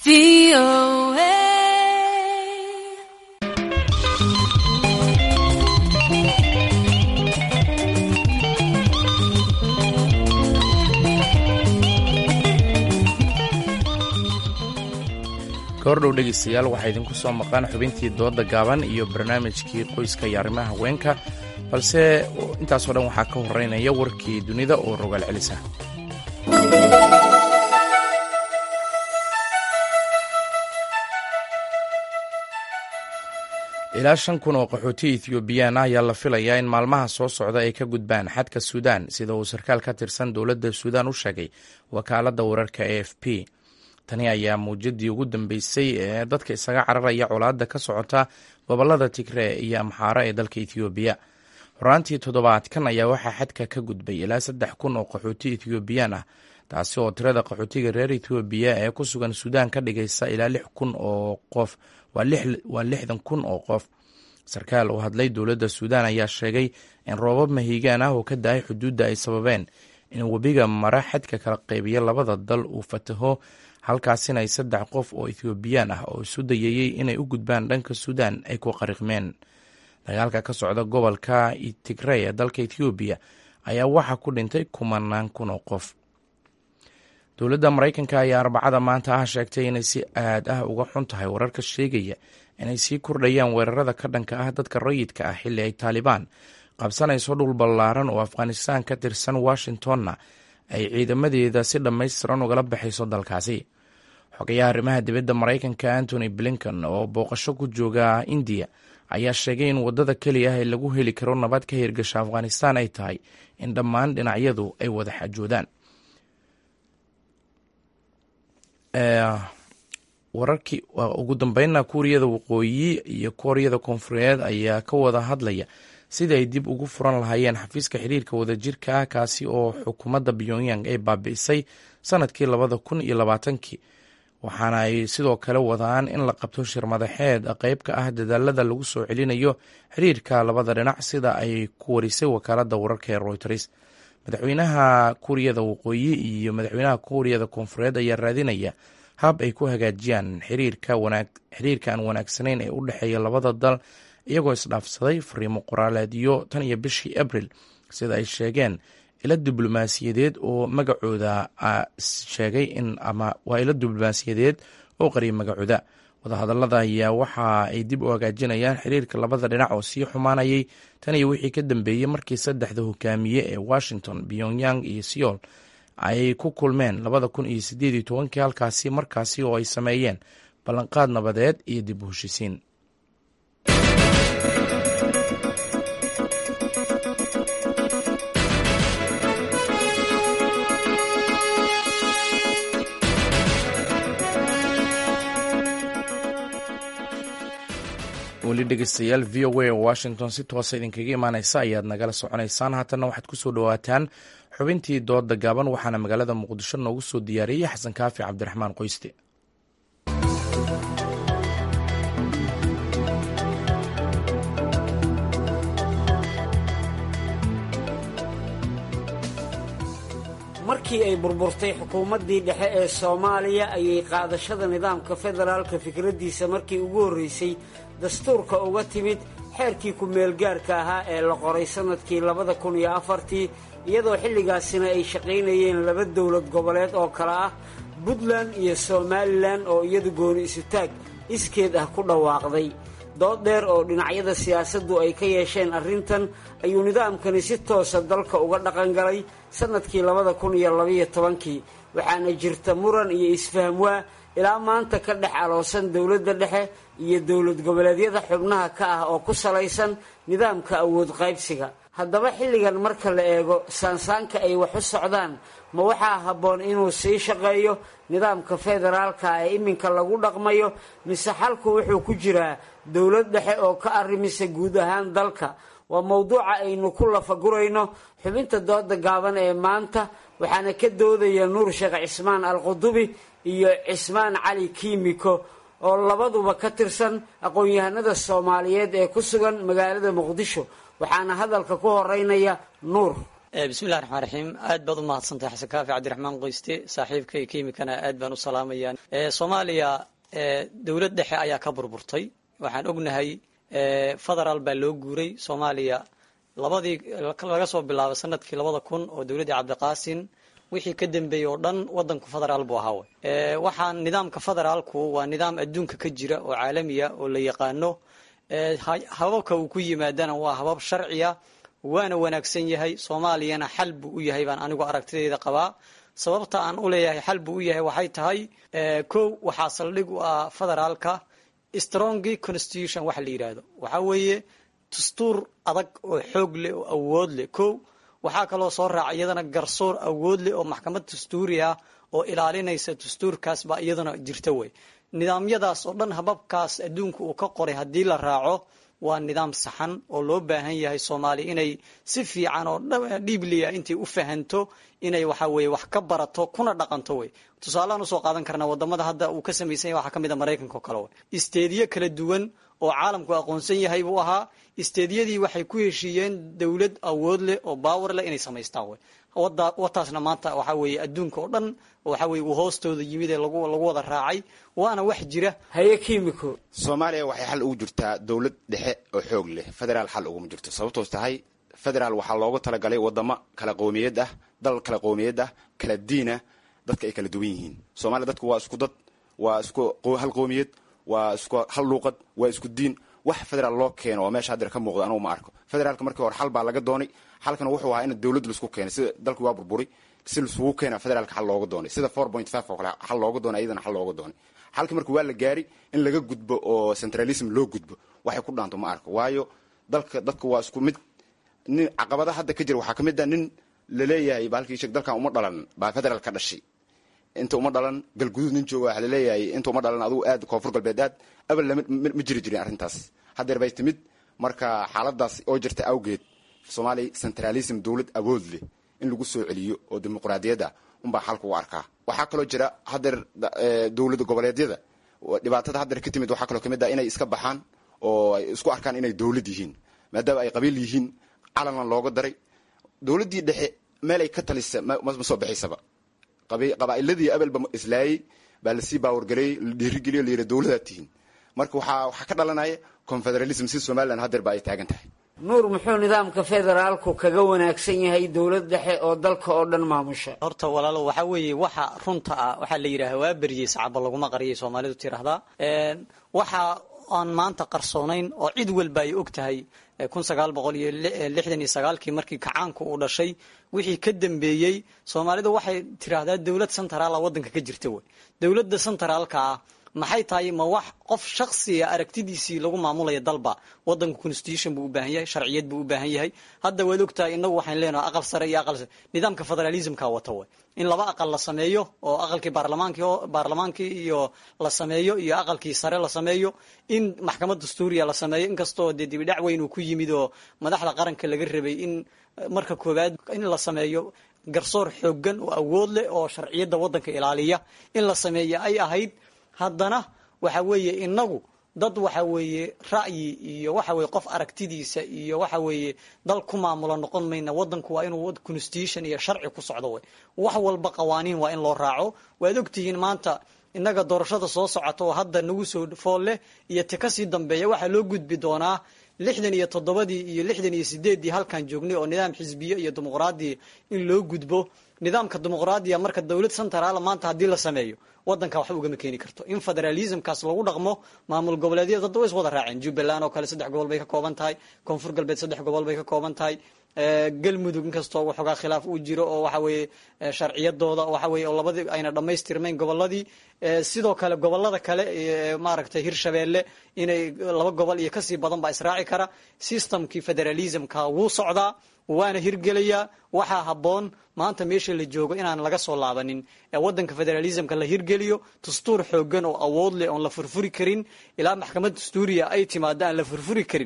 kahordhow dhegaystayaal waxaa idinku soo maqan xubintii dooda gaaban iyo barnaamijkii qoyska iyo arrimaha haweenka balse intaasoo dhan waxaa ka horeynaya warkii dunida oo rogaal celisa ilaa shan kun oo qaxooti ethiobiyan ah ayaa la filayaa in maalmaha soo socda ay ka gudbaan xadka suudaan sida uu sarkaal ka tirsan dowladda suudaan u sheegay wakaaladda wararka a f p tani ayaa muujadii ugu dambeysay ee dadka isaga cararaya colaadda ka socota gobolada tigree iyo amxaaro ee dalka ethoobiya horaantii toddobaadkan ayaa waxaa xadka ka gudbay ilaa saddex kun oo qaxooti ethoobiyan ah taasi oo tirada qaxootiga reer ethoobiya ee ku sugan suudaan ka dhigaysa ilaa lix kun oo qof waa lixdan kun oo qof sarkaal oo hadlay dowladda suudaan ayaa sheegay in roobab mahiigaan ah oo ka da-ay xuduudda ay sababeen in webiga mara xadka kala qaybiya labada dal uu fataho halkaasina ay saddex qof oo ethoobiyan ah oo isu dayayey inay u gudbaan dhanka suudaan ay ku qariqmeen dagaalka ka socda gobolka tigrey ee dalka ethoobiya ayaa waxaa ku dhintay kumanaan kun oo qof dowladda maraykanka ayaa arbacada maanta ah sheegtay inay si aad ah uga xun tahay wararka sheegaya inay sii kordhayaan weerarada ka dhanka ah dadka rayidka ah xilli ay taalibaan qabsanayso dhul ballaaran oo afghanistan ka tirsan washingtonna ay ciidamadeeda si dhammaystiran ugala baxayso dalkaasi xogayaha arrimaha dibadda maraykanka antony blinken oo booqasho ku jooga indiya ayaa sheegay in waddada keliya ah ee lagu heli karo nabad ka hirgasha afghanistan ay tahay in dhammaan dhinacyadu ay wada xajoodaan wararkii ugu dambeynna kuuriyada waqooyi iyo kooriyada koonfureed ayaa ka wada hadlaya sidii ay dib ugu furan lahaayeen xafiiska xiriirka wadajirka ah kaasi oo xukuumadda pyongyang ay baabi'isay sanadkii labada kun iyo labaatankii waxaana ay sidoo kale wadaan in la qabto shir madaxeed qeyb ka ah dadaalada lagu soo celinayo xiriirka labada dhinac sida ay ku warisay wakaaladda wararka ee royters madaxweynaha kuuriyada waqooyi iyo madaxweynaha kuuriyada koonfureed ayaa raadinaya hab ay ku hagaajiyaan xiriirka aan wanaagsanayn ee u dhexeeya labada dal iyagoo isdhaafsaday fariimo qoraaleedyo tan iyo bishii abril sida ay sheegeen ilo diblomaasiyadeed oo magacooda sheegay in ama waa ilo diblomaasiyadeed oo qariyay magacooda wadahadallada ayaa waxa ay dib u hagaajinayaan xiriirka labada dhinac oo sii xumaanayay tan iyo wixii ka dambeeyey markii saddexda hogaamiye ee washington pyongyang iyo seoul ay ku kulmeen labada kun iyo sideed iyo tobankii halkaasi markaasi oo ay sameeyeen ballanqaad nabadeed iyo dib u heshisiin weli dhegeystayaal v o a oo washington si toosa idinkaga imaaneysa ayaad nagala soconaysaan haatanna waxaad kusoo dhawaataan xubintii dooda gaaban waxaana magaalada muqdisho noogu soo diyaariyey xasan kaafi cabdiraxmaan qoyste markii ay burburtay xukuumaddii dhexe ee soomaaliya ayay qaadashada nidaamka federaalka fikraddiisa markii ugu horreysay dastuurka uga timid xeerkii ku-meelgaarka ahaa ee la qoray sannadkii labada kun iyo afartii iyadoo xilligaasina ay shaqaynayeen laba dowlad goboleed oo kale ah puntland iyo somalilan oo iyadu gooni isutaag iskeed ah ku dhawaaqday dood dheer oo dhinacyada siyaasaddu ay ka yeesheen arrintan ayuu nidaamkani si toosa dalka uga dhaqangalay sannadkii labada kun iyo labaiyo tobankii waxaana jirta muran iyo isfahmwaa ilaa maanta ka dhex aloosan dowladda dhexe iyo dowlad goboleedyada xubnaha ka ah oo ku salaysan nidaamka awood qaybsiga haddaba xilligan marka la eego saansaanka ay wax u socdaan ma waxaa habboon inuu sii shaqeeyo nidaamka federaalka ee iminka lagu dhaqmayo mise xalku wuxuu ku jiraa dowlad dhexe oo ka arrimisa guud ahaan dalka waa mowduuca aynu ku lafagurayno xubinta dooda gaaban ee maanta waxaana ka doodaya nuur sheekh cismaan alqudubi iyo cismaan cali kiimiko oo labaduba ka tirsan aqoon-yahanada soomaaliyeed ee ku sugan magaalada muqdisho waxaana hadalka ku horeynaya nuur bismillahi raxmaan raxiim aad baad u mahadsantahay xasan kaafi cabdiraxmaan qoyste saaxiibkay kiimikana aad baan u salaamayaa soomaaliya dowlad dhexe ayaa ka burburtay waxaan ognahay federaal baa loo guuray soomaaliya labadii laga soo bilaabay sanadkii labada kun oo dowladdii cabdiqaasin wixii ka dambeeyey oo dhan wadanku federaal buu ahaa waxaan nidaamka federaalku waa nidaam adduunka ka jira oo caalamiya oo la yaqaano hababka uu ku yimaadana waa habab sharciya waana wanaagsan yahay soomaaliyana xal buu u yahay baan anigu aragtidayda qabaa sababta aan u leeyahay xal buu u yahay waxay tahay kow waxaa saldhig u ah federaalka strongy constitution waxa la yidhaahdo waxaa weeye dastuur adag oo xoog leh oo awood leh kow waxaa kaloo soo raaca iyadana garsoor awood leh oo maxkamad dastuuri ah oo ilaalinaysa dastuurkaas baa iyadana jirta wey nidaamyadaas oo dhan hababkaas adduunka uu ka qoray haddii la raaco waa nidaam saxan oo loo baahan yahay soomaaliya inay si fiican oo dhiibliya intay u fahanto inay waxa weye wax ka barato kuna dhaqanto wey tusaalehaan usoo qaadan karnaa wadamada hadda uu ka samaysan yahay waxaa ka mid a maraykanka oo kale wey isteediyo kala duwan oo caalamku aqoonsan yahay buu ahaa isteediyadii waxay ku heshiiyeen dowlad awood leh oo baawer leh inay samaystaan wey wataasna maanta waxaa weeye adduunka oo dhan waxa weye uu hoostooda yimid ee lagu lagu wada raacay waana wax jira haye kimiko soomaaliya waxay xal ugu jirtaa dowlad dhexe oo xoog leh federaal xal uguma jirto sababtoos tahay federaal waxaa loogu talagalay wadamo kala qowmiyad ah dal kala qowmiyad ah kala diinah dadka ay kala duwan yihiin soomaaliya dadku waa isku dad waa isku hal qowmiyad waa isku hal luuqad waa isku diin wax federaal loo keeno oo meesha hadeer ka muuqda anugu ma arko federaalka markii hore xal baa laga doonay xalkana wuxuu ahaa in dowlad laisku keenay sida dalkii waa burburay si laisugu keena federaalka xal looga doonay sida four point five oo kale xal looga doonay iyadana xal looga doonay xalkii marka waa la gaari in laga gudbo oo centralism loo gudbo waxay ku dhaanto ma arko waayo dalka dadka waa isku mid nin caqabada hadda ka jira waxaa ka mid a nin laleeyahay baalkii sheeg dalkan uma dhalan baa federaal ka dhashay inta uma dhalan galguduud nin jooga waxa laleeyahay inta uma dhalan adugu aad koonfur galbeed aad abal lama ma jiri jirin arrintaas haddeer bay timid marka xaaladaas oo jirta awgeed soomaaliya centralism dowlad awood leh in lagu soo celiyo oo dimuqraadiyad ah unbaa xalka u arkaa waxaa kaloo jira haddeer dowlada goboleedyada dhibaatada haddeer ka timid waxaa kaloo kamid ah inay iska baxaan oo ay isku arkaan inay dowlad yihiin maadaama ay qabiil yihiin calanna looga daray dowladdii dhexe meel ay ka talisa ma soo baxaysaba qabaa'iladii abelba islaayey baa lasii baawargareeyey la dhiirigeliyo layidhi dowladaad tihiin marka waxaa waxaa ka dhalanaya confederalism si somalilan haddeer ba ay taagan tahay nuur muxuu nidaamka federaalku kaga wanaagsan yahay dowlad dhexe oo dalka oo dhan maamusha horta walaalo waxaa weeye waxa runta ah waxaa la yidhaha waa beriyey sacaba laguma qariyay soomaalidu tiraahdaa waxa aan maanta qarsoonayn oo cid walba ay og tahay kun sagaal boqol iyo lixdan iyo sagaalkii markii kacaanku uu dhashay wixii ka dambeeyey soomaalidu waxay tiraahdaa dowlad centraala waddanka ka jirta wey dowladda centraalka ah maxay tahay ma wax qof shaksiga aragtidiisii lagu maamulaya dalba wadanka constitution buu u baahan yahay sharciyad buu u baahan yahay hadda waad ogtahay inagu waxaan leenahay aqal sare iyo aqal nidaamka federalismka wata way in laba aqal la sameeyo oo aqalkii baarlamaankii baarlamaankii iyo la sameeyo iyo aqalkii sare la sameeyo in maxkamad dastuuriya la sameeyo inkastoo dee dibidhac weyn uu ku yimid oo madaxda qaranka laga rabay in marka koowaad in la sameeyo garsoor xoogan oo awood leh oo sharciyadda waddanka ilaaliya in la sameeyo ay ahayd haddana waxa weeye inagu dad waxa weeye ra'yi iyo waxa weye qof aragtidiisa iyo waxa weeye dal ku maamula noqon mayna wadanku waa inuu constitution iyo sharci ku socdo wey wax walba qawaaniin waa in loo raaco waad ogtihiin maanta innaga doorashada soo socota oo hadda nagu soo fool leh iyo ti kasii dambeeya waxaa loo gudbi doonaa lixdan iyo toddobadii iyo lixdan iyo sideeddii halkan joognay oo nidaam xisbiye iyo dimuqraadiya in loo gudbo nidaamka dimuqraadiya marka dowlad centraala maanta haddii la sameeyo wadanka waxba ugama keeni karto in federalismkaas lagu dhaqmo maamul goboleedyada dadda way is wada raaceen jubbaland oo kale saddex gobol bay ka kooban tahay koonfur galbeed saddex gobol bay ka kooban tahay galmudug inkastoo waxoogaa khilaaf uu jiro oo waxa weeye sharciyadooda waxa weye oo labadii ayna dhammaystirmayn goboladii sidoo kale gobolada kale maaragtay hirshabeelle inay laba gobol iyo kasii badan baa israaci kara systemkii federalismka wuu socdaa waana hirgelayaa waxaa habboon maanta meesha la joogo inaan laga soo laabanin wadanka federalismka la hirgeliyo dastuur xoogan oo awood leh oon la furfuri karin ilaa maxkamad dastuuriya ay timaado aan la furfuri karin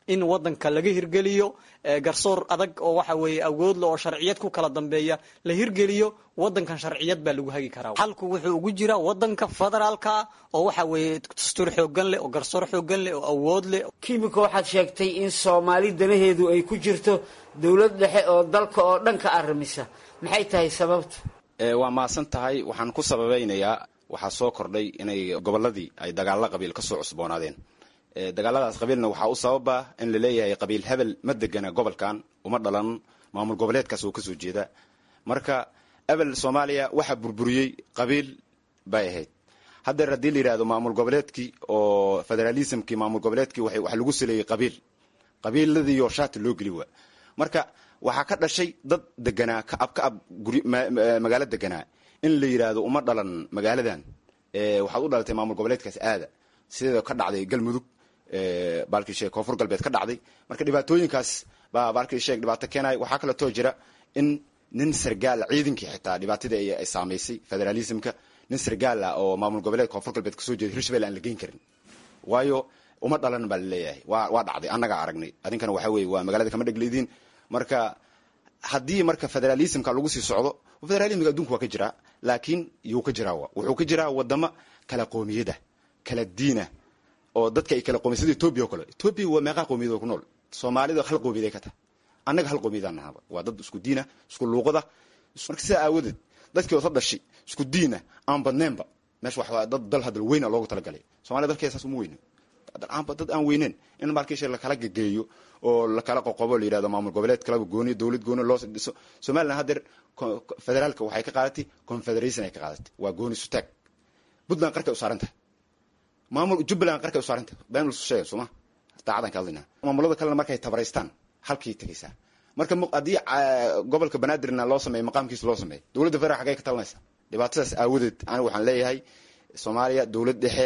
in wadanka laga hirgeliyo garsoor adag oo waxa weeye awoodle oo sharciyad ku kala dambeeya la hirgeliyo wadankan sharciyad baa lagu hagi karaa xalku wuxuu ugu jira wadanka federaalka oo waxa weeye dastuur xoogan leh oo garsoor xoogan leh oo awood leh kimika waxaad sheegtay in soomaali danaheedu ay ku jirto dowlad dhexe oo dalka oo dhan ka arrimisa maxay tahay sababtu waa maasan tahay waxaan ku sababeynayaa waxaa soo kordhay inay gobolladii ay dagaalla qabiil ka soo cusboonaadeen dagaaladaas qabiilna waxaa u sababa in la leeyahay qabiil hebel ma degana gobolkan uma dhalan maamul goboleedkaas oo kasoo jeeda marka ebel soomaaliya waxaa burburiyey qabiil bay ahayd haddeer haddii la yidhahdo maamul goboleedkii oo federalismkii maamul goboleedkii waxa lagu saleeyey qabiil qabiiladiioo shaati loo geli waa marka waxaa ka dhashay dad deganaa kaab kaab guri magaalo deganaa in la yidhaahdo uma dhalan magaaladan waxaad u dhalatay maamul goboleedkaas aada sida ka dhacday galmudug baalkii sheeg koonfur galbeed ka dhacday marka dhibaatooyinkaas baa baalkii sheeg dhibaato keenaya waxaa kaleetoo jira in nin sargaal ciidankii xitaa dhibaatadii ay saamaysay federalismka nin sargaal ah oo maamul goboleed koonfur galbeed kasoo jeeda hirshabelle aan la geyn karin waayo uma dhalan baa laleeyahay wa waa dhacday annagaa aragnay adinkana waxa weye waa magaalada kama dhegleediin marka haddii marka federalismka lagu sii socdo federalismka adduunka waa ka jiraa laakiin yuu ka jiraa wuxuu ka jiraa wadamo kala qoomiyada kala diina oo dadka ay kala qoomiyad sida etoobiya oo kale etoobiya waa meeqaa qoomiyad oo ku nool soomaalida hal qoomiyad ay ka tahay annaga hal qoomiyadaan nahaba waa dad isku diina isku luuqada marka sidaa aawadeed dadkii wada dhashay isku diina aan badneenba meesha wax dad dal hadal weyna loogu talagalay soomaliya dalkeeda saas uma weyno dad aan weyneen in markiisha lakala gegeeyo oo lakala qoqobo la yidhahdo maamul goboleed kalaba gooni dowlad gooni loo dhiso somaliland haddeer federaalka waxay ka qaadatay confederation ay ka qaadatay waa gooni sutaag puntland qarkay u saaran tahay maamul jubbaland qarkay u saaran tahay been lasu sheega sooma daacadan ka hadlaynaa maamulada kalena markay tabaraystaan halkii tegaysaa marka haddii gobolka banaadirna loo sameeyo maqaamkiisa loo sameeyo dowladda federal xagay ka talinaysa dhibaatadaas aawadeed aniga waxaan leeyahay soomaaliya dowlad dhexe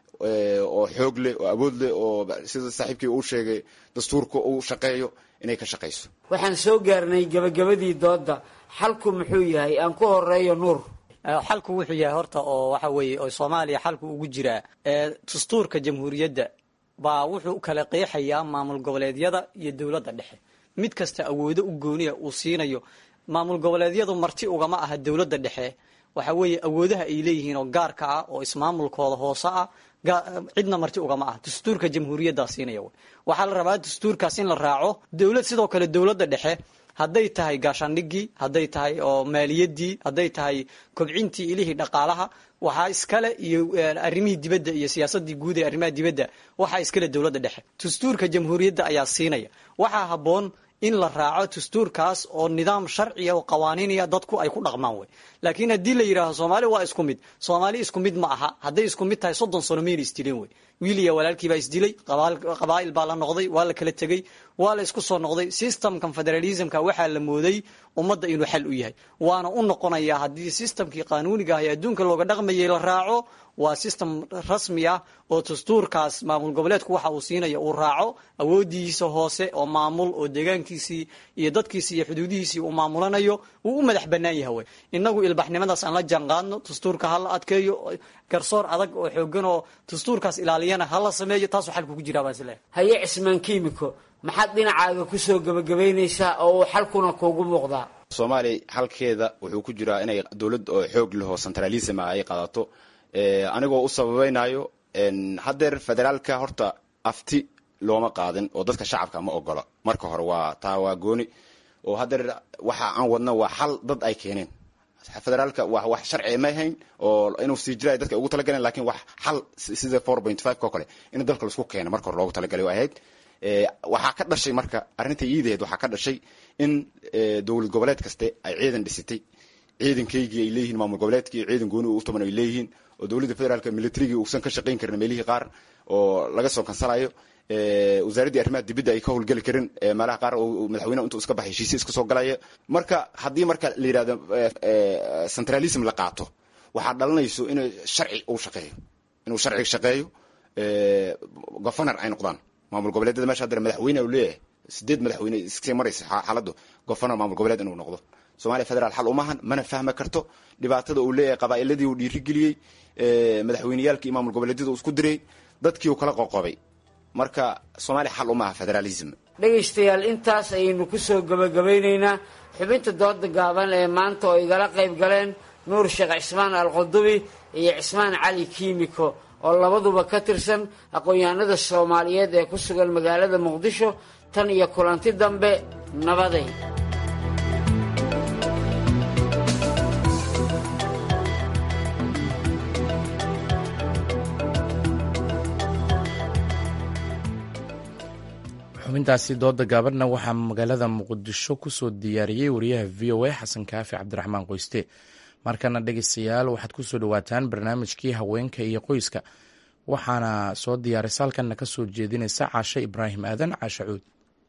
oo xoog leh oo awood leh oo sida saaxiibkii uu sheegay dastuurka uu shaqeeyo inay ka shaqayso waxaan soo gaarnay gabagabadii doodda xalku muxuu yahay aan ku horeeyo nuur xalku wuxuu yahay horta oo waxa weeye oo soomaaliya xalku ugu jiraa dastuurka jamhuuriyadda baa wuxuu kala qeexayaa maamul goboleedyada iyo dowladda dhexe mid kasta awoodo u gooniya uu siinayo maamul goboleedyadu marti ugama aha dowladda dhexe waxa weeye awoodaha ay leeyihiin oo gaarka ah oo ismaamulkooda hoose ah cidna marti ugama ah dastuurka jamhuuriyaddaa siinaya waxaa la rabaa dastuurkaas in la raaco dowlad sidoo kale dowladda dhexe hadday tahay gaashaandhigii hadday tahay oo maaliyadii hadday tahay kobcintii ilihii dhaqaalaha waxaa iskale iyo arrimihii dibadda iyo siyaasadii guud ee arrimaha dibadda waxaa iskale dowladda dhexe dastuurka jamhuuriyadda ayaa siinaya waxaa habboon in la raaco dastuurkaas oo nidaam sharciya oo qawaaniinaya dadku ay ku dhaqmaan wey laakiin haddii la yidhaaho soomaali waa isku mid soomaali isku mid ma aha hadday isku mid tahay soddon sano mayna isdileen wey wiiliya walaalkii baa isdilay qabaa'il baa la noqday waa la kala tegey waa la isku soo noqday systemkan federalismka waxaa la mooday ummadda inuu xal u yahay waana u noqonayaa haddii systemkii qaanuuniga ah ee adduunka looga dhaqmayay la raaco waa system rasmi ah oo dastuurkaas maamul goboleedku waxa uu siinaya uu raaco awoodiisa hoose oo maamul oo deegaankiisii iyo dadkiisii iyo xuduudihiisii uu maamulanayo uu u madax bannaan yahay wey innagu ilbaxnimadaas aan la jaanqaadno dastuurka ha la adkeeyo garsoor adag oo xoogan oo dastuurkaas ilaaliyana ha la sameeyo taasuu xalku ku jiraa baan isleeyahay haye cismaan kiimiko maxaad dhinacaaga kusoo gebagabaynaysaa oo uu xalkuna kuugu muuqdaa soomaaliya xalkeeda wuxuu ku jiraa inay dowlad oo xoog leh oo centralism ah ay qaadato anigoo u sababaynayo haddeer federaalka horta afti looma qaadin oo dadka shacabka ma ogola marka hore waa taa waa gooni oo haddeer waxa aan wadno waa xal dad ay keeneen federaalka wa wax sharci ma ahayn oo inuu sii jira dadka ugu talagaleen lakin wax xal sida four point five oo kale in dalka laisku keeno marka hore loogu talagalay o ahayd waxaa ka dhashay marka arrinta iidaheed waxaa ka dhashay in dowlad goboleed kaste ay ciidan dhisitay ciidankaygii ay leeyihiin maamul goboleedkii ciidan gooni u tuman ay leeyihiin oo dowladda federaalka militarigii uusan ka shaqayn karin meelihii qaar oo laga soo kansalayo wasaaraddii arrimaha dibadda ay ka howlgeli karin meelaha qaar oo madaxweyneha intuu iska baxay heshiisya iska soo galaya marka haddii marka la yidhahdo centralism la qaato waxaa dhalanayso inuu sharci uu shaqeeyo inuu sharci shaqeeyo governor ay noqdaan maamul goboleedyada mesha haddana madaxweyne uu leeyahay sideed madaxweyne iskasii maraysa xaaladdu governor maamul goboleed inuu noqdo soomaaliya federaal xal umahan mana fahmi karto dhibaatada uu leeyahay qabaa'iladii uu dhiirigeliyey madaxweyneyaalkii maamul goboleedyada uu isku diray dadkii uu kala qoqobay marka soomaaliya xal uma aha federaalism dhegaystayaal intaas ayaynu ku soo gebagabaynaynaa xubinta dooda gaaban ee maanta oo igala qayb galeen nuur sheekh cismaan alqudubi iyo cismaan cali kiimiko oo labaduba ka tirsan aqoon-yahanada soomaaliyeed ee ku sugan magaalada muqdisho tan iyo kulanti dambe nabaday xubintaasi dooda gaabanna waxaa magaalada muqdisho kusoo diyaariyey wariyaha v o a xasan kaafi cabdiraxmaan qoyste markana dhegeystayaal waxaad kusoo dhawaataan barnaamijkii haweenka iyo qoyska waxaana soo diyaarisa halkanna ka soo jeedinaysa caashe ibraahim aadan caashe cuud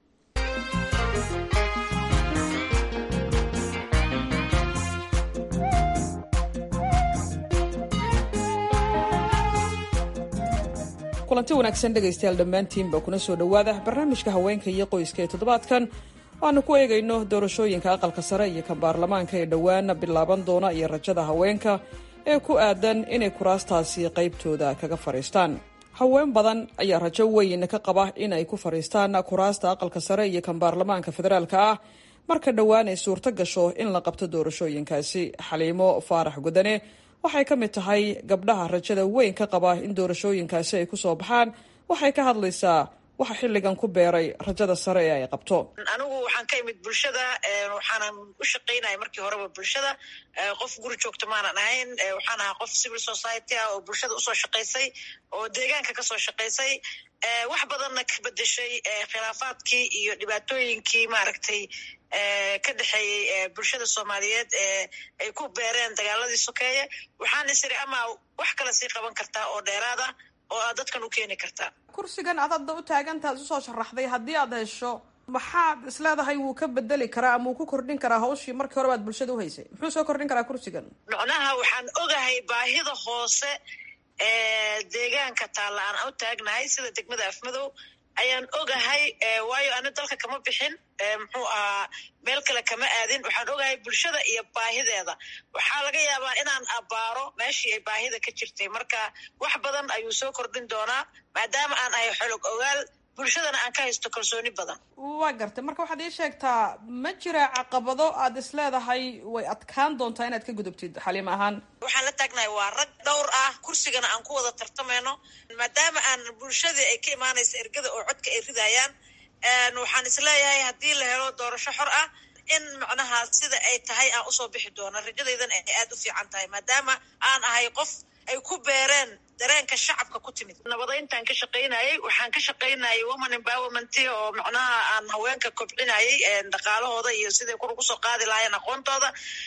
kulanti wanaagsan dhegaystayaal dhammaantiinba kuna soo dhowaada barnaamijka haweenka iyo qoyska ee toddobaadkan waanu ku eegayno doorashooyinka aqalka sare iyo kan baarlamaanka ee dhowaana bilaaban doona iyo rajada haweenka ee ku aadan inay kuraastaasi qaybtooda kaga fadhiistaan haween badan ayaa rajo weyn ka qaba in ay ku fadhiistaan kuraasta aqalka sare iyo kan baarlamaanka federaalka ah marka dhowaan ay suurto gasho in la qabto doorashooyinkaasi xaliimo faarax gudane waxay ka mid tahay gabdhaha rajada weyn ka qaba in doorashooyinkaasi ay kusoo baxaan waxay ka hadlaysaa waxa xilligan ku beeray rajada sare ee ay qabto anigu waxaan ka imid bulshada waxaanan u shaqaynaya markii horeba bulshada qof guri joogto maanan ahayn waxaan ahaa qof civil society ah oo bulshada usoo shaqaysay oo deegaanka kasoo shaqaysay wax badanna ka bedeshay khilaafaadkii iyo dhibaatooyinkii maaragtay ka dhexeeyey bulshada soomaaliyeed ee ay ku beereen dagaaladii sokeeye waxaan isiri ama wax kale sii qaban kartaa oo dheeraad ah oo aad dadkan u keeni kartaa kursigan aad hadda u taagantaad usoo sharaxday haddii aad hesho maxaad isleedahay wuu ka bedeli karaa ama wuu ku kordhin karaa hawshii markii hore baad bulshada uhaysay muxuu soo kordhin karaa kursigan macnaha waxaan ogahay baahida hoose ee deegaanka taalla aan u taagnahay sida degmada afmadow ayaan ogahay waayo ani dalka kama bixin muxuu ahaa meel kale kama aadin waxaan ogahay bulshada iyo baahideeda waxaa laga yaabaa inaan abbaaro meeshii ay baahida ka jirtay marka wax badan ayuu soo kordhin doonaa maadaama aan ahay xolog ogaal bulshadana aan ka haysto kalsooni badan waa gartay marka waxaad ii sheegtaa ma jira caqabado aad is leedahay way adkaan doontaa inaad ka gudubtid xaliim ahaan waxaan la taagnahay waa rag dhowr ah kursigana aan ku wada tartamayno maadaama aan bulshadii ay ka imaanaysa ergada oo codka ay ridayaan waxaan isleeyahay haddii la helo doorasho xor ah in macnaha sida ay tahay aan usoo bixi doono rajadaydan ay aada u fiican tahay maadaama aan ahay qof ay ku beereen dareenka shacabka ku timid nabadayntaan ka shaqaynayay waxaan ka shaqaynayay woman empowerment oo macnaha aan haweenka kobcinayay dhaqaalahooda iyo siday kor ugu soo qaadi lahaayeen aqoontooda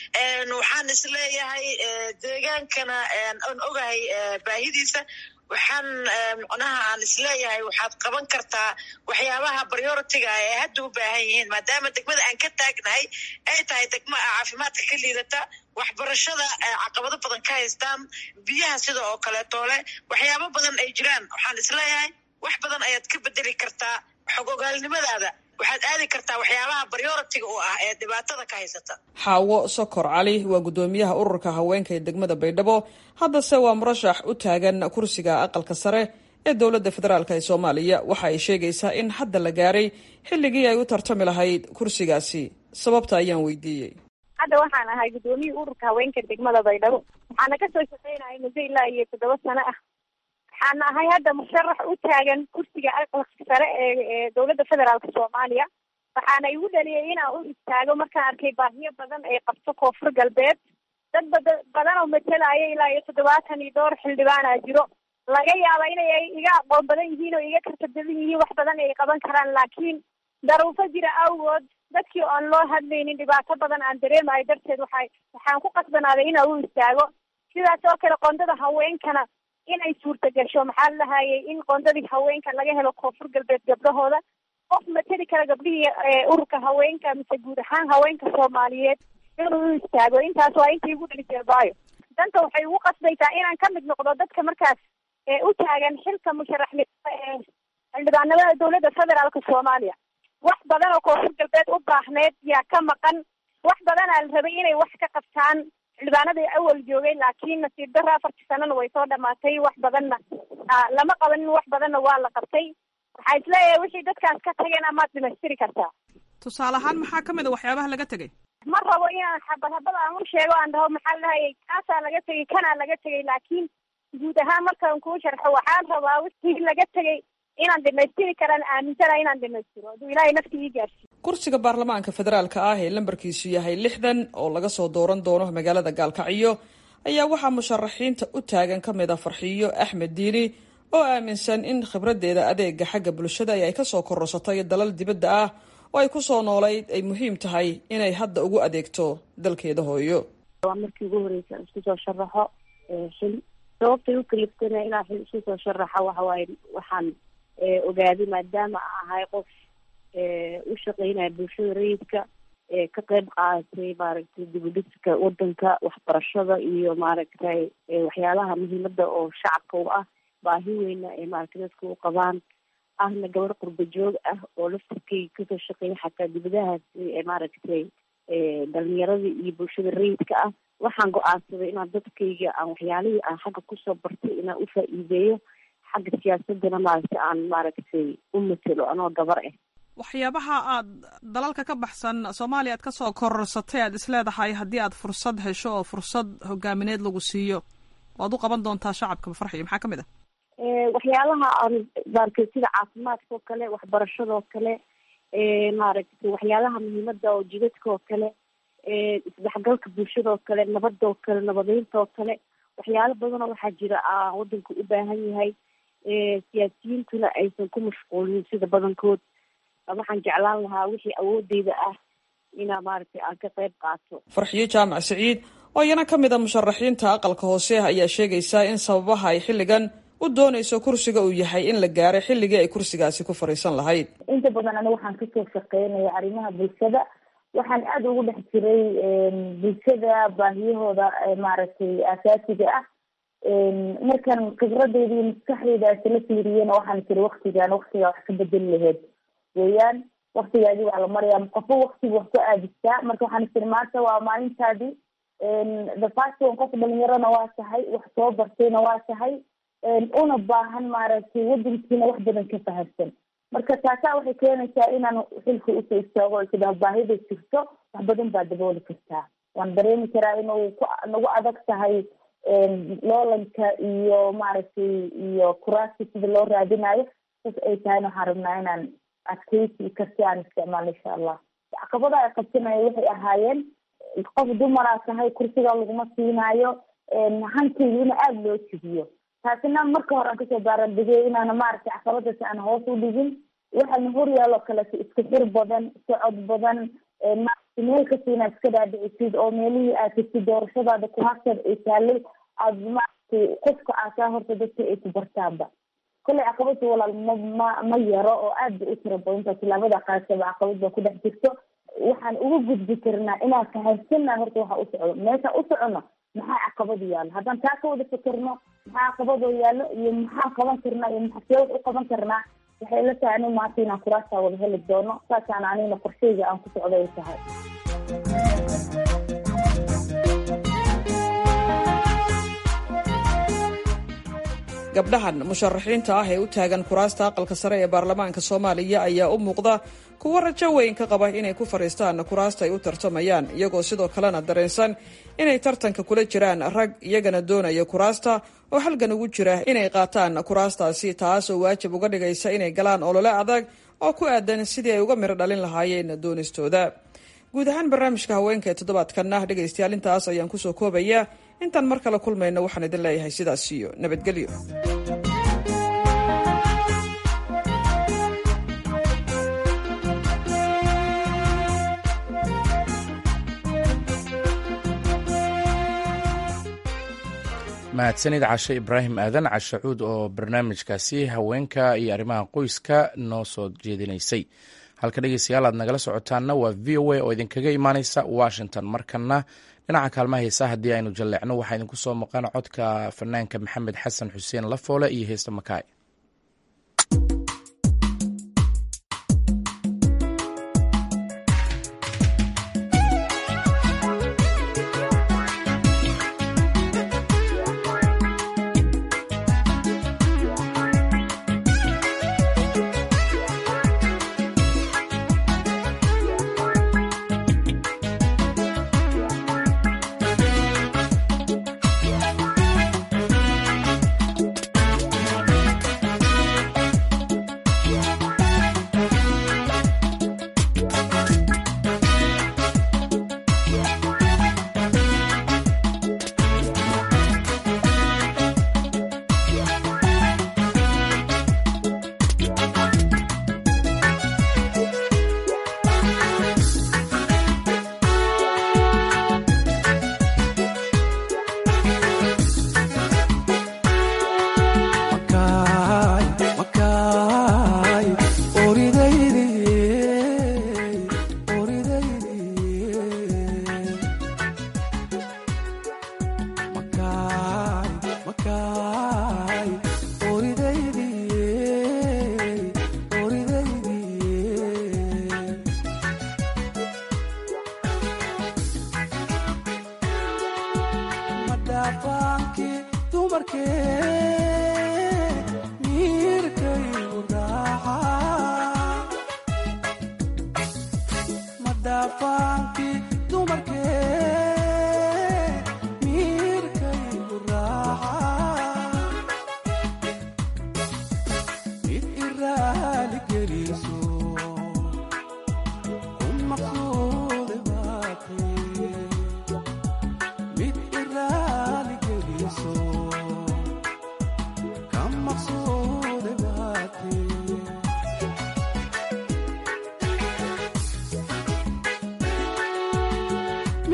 waxaan isleeyahay deegaankana aan ogahay baahidiisa waxaan macnaha aan isleeyahay waxaad qaban kartaa waxyaabaha prioritiga ee hadda u baahan yihiin maadaama degmada aan ka taagnahay ay tahay degmo caafimaadka ka liidata waxbarashada caqabado badan ka haystaan biyaha sida oo kaleetoole waxyaabo badan ay jiraan waxaan isleeyahay wax badan ayaad ka bedeli kartaa xog ogaalnimadaada waxaad aadi kartaa waxyaabaha prioritiga u ah ee dhibaatada ka haysata xaawo sokor cali waa guddoomiyaha ururka haweenka ee degmada baydhabo haddase waa murashax u taagan kursiga aqalka sare ee dowladda federaalk ee soomaaliya waxa ay sheegaysaa in hadda la gaaray xilligii ay u tartami lahayd kursigaasi sababta ayaan weydiiyey hadda waxaan ahay guddoomiyii ururka haweenka degmada baydhabo waxaana kasoo shaqeynaya muddo ilaa iyo toddoba sano ah waxaana ahay hadda musharax u taagan kursiga aqalka sare ee ee dowladda federaalka soomaaliya waxaana igu dhaliyay inaan u istaago markaan arkay baahiyo badan ay qabto koonfur galbeed dad bada badan oo matalaya ilaa iyo toddobaatan iyo dhowr xildhibaana jiro laga yaaba inay iga aqoon badan yihiin oo iga karta badan yihiin wax badan ay qaban karaan laakiin daruufo jira awgood dadkii oon loo hadlaynin dhibaato badan aan dareemayo darteed waxay waxaan ku qasbanaaday inaan u istaago sidaas oo kale qoondada haweenkana inay suurta gasho maxaa la lahayay in qoondadii haweenka laga helo koonfur galbeed gabdhahooda qof mateli kara gabdhihii ururka haweenka mise guud ahaan haweenka soomaaliyeed inuu u istaago intaas waa intii igu dhalisay baayo danta waxay ugu qasbaysaa inaan ka mid noqdo dadka markaas u taagan xilka musharaxnimada ee xildhibaanimada dowladda federaalka soomaaliya wax badan oo koonfur galbeed u baahneed yaa ka maqan wax badanaa la rabay inay wax ka qabtaan xildhibaanadii awal joogay laakiin nasiib darra afartii sanana way soo dhamaatay wax badanna lama qabanin wax badanna waa la qabtay waxaa isleeyahay wixii dadkaas ka tageen amaad dhamaystiri kartaa tusaale ahaan maxaa ka mid a waxyaabaha laga tegay ma rabo inaan xabad habad aan u sheego aan dhaho maxaa lahayay kaasaa laga tegay kanaa laga tegay laakiin guud ahaan markaan kuu sharxo waxaan rabaa wixii laga tegay inaan dhamaystiri karaan aaminsana inaan dhamaystiro hadduu ilaahay nafti ii gaarsiiyo kursiga baarlamaanka federaalka ah ee lambarkiisu yahay lixdan oo laga soo dooran doono magaalada gaalkacyo ayaa waxaa musharaxiinta u taagan ka mid a farxiyo axmed diini oo aaminsan in khibraddeeda adeega xagga bulshada ay kasoo korosatay dalal dibadda ah oo ay kusoo noolayd ay muhiim tahay inay hadda ugu adeegto dalkeeda hooyo waa markii ugu horeysa isku soo sharaxo xil sababtay u kaliftana inaa xil isku soo sharaxa waxawaaye waxaan ogaaday maadaama ahay qof u shaqeynaya bulshada rayidka ka qeyb qaadatay maaragtay dibudhiska wadanka waxbarashada iyo maaragtay waxyaalaha muhiimada oo shacabka u ah baahi weyna ee maaragtay dadka u qabaan ahna gabar qurba joog ah oo laftirkay kasoo shaqeeya xataa dibadahaasi ee maaragtay dhalinyarada iyo bulshada rayidka ah waxaan go-aansaday inaan dadkayga aan waxyaalihii aan xagga kusoo bartay inaan u faa-iideeyo xagga siyaasadana maaragtay aan maaragtay u matelo anoo gabar ah waxyaabaha aad dalalka ka baxsan soomaaliya aad kasoo kororsatay aad isleedahay haddii aad fursad hesho oo fursad hogaamineed lagu siiyo waad u qaban doontaa shacabka farxiyo maxaa ka mid ah waxyaalaha aan maaragtay sida caafimaadka oo kale waxbarashada oo kale maaragtay waxyaalaha muhiimada oo jidadka oo kale isdhexgalka bulshada oo kale nabada oo kale nabadeynta oo kale waxyaalo badanoo waxaa jira aan wadanka u baahan yahay siyaasiyiintuna aysan ku mashquulin sida badankood waxaan jeclaan lahaa wixii awoodeyda ah inaa maaragtay aan ka qayb qaato farxiyo jaamac saciid oo iyana ka mid a musharaxiinta aqalka hoose ayaa sheegaysa in sababaha ay xilligan u doonayso kursiga uu yahay in la gaaray xilligii ay kursigaasi ku fadhiisan lahayd inta badan aniga waxaan kasoo shaqeynaya arrimaha bulshada waxaan aada ugu dhex jiray bulshada baahiyahooda maaragtay asaasiga ah markan khibradeyda iyo maskaxdeydaasi la fiiriyena waxaan tiri waktigan waktigaa wax ka bedeli laheyd weeyaan waktigaadii waa la marayaa qofo waktiga wax ku aadistaa marka waxaan tiri maanta waa maalintaadii the first one qof dhalinyarona waa tahay wax soo bartayna waa tahay una baahan maaragtay wadankiina wax badan ka fahamsan marka taasaa waxay keenaysaa inaan xilka usoo istaago o sidaa baahida jirto wax badan baa dabooli kartaa waan dareemi karaa inuu ku nagu adag tahay loolanka iyo maaragtay iyo kuraasta sida loo raadinayo sas ay tahayna waxaan rabnaa inaan adkeysi karti aan isticmaalno insha allah caqabada ay qabsanaya waxay ahaayeen qof dumaraa tahay kursiga laguma siinaayo hankeyga ina aada loo jibiyo taasina marka hore aan kasoo baarandegay inaana maaragtay caqabadaas aan hoos u dhigin waxaana horyaalo kaleto iska xir badan socod badan maaragtay meel kasta inaad iska dhaadhicisid oo meelihii aad tagtid doorashadaada kuhagteed ay taalay aada maaragtay qofka aasaa horta dadka ay ku bartaanba kolley caqabada walaal ma ma ma yaro oo aad bay u tira badanta tilaabada qaadkaba caqabad baa ku dhex jirto waxaan uga gudbi karnaa inaan fahamsanaa horta waxa u socdo meesha u socono maxaa caqabado yaallo haddaan taa ka wada fikirno maxaa caqabadoo yaallo iyo maxaan qaban karnaa iyo maxasee wax u qaban karnaa waxay la tahay ani maanta inaan kuraastaa wada heli doono saasaan anigna qorsheyga aan ku socdo ay tahay gabdhahan musharaxiinta ah ee u taagan kuraasta aqalka sare ee baarlamaanka soomaaliya ayaa u muuqda kuwo rajo weyn ka qaba inay ku fadhiistaan kuraasta ay u tartamayaan iyagoo sidoo kalena dareensan inay tartanka kula jiraan rag iyagana doonaya kuraasta oo halgan ugu jira inay qaataan kuraastaasi taas oo waajib uga dhigaysa inay galaan olole adag oo ku aadan sidii ay uga miro dhalin lahaayeen doonistooda guud ahaan barnaamijka haweenka ee toddobaadkanna dhegaystayaal intaas ayaan kusoo koobaya intaan mar kale kulmayno waxaan idin leeyahay sidaas iyo nabadgelyo mahadsanid cashe ibraahim aadan cashacuud oo barnaamijkaasi haweenka iyo arrimaha qoyska noo soo jeedinaysay halka dhegeystayaal aad nagala socotaanna waa v o a oo idinkaga imaaneysa washington markana dhinaca kaalmaha heesaa haddii aynu jalleecno waxaa idinku soo maqan codka fanaanka maxamed xasan xuseen lafoole iyo heesta makaay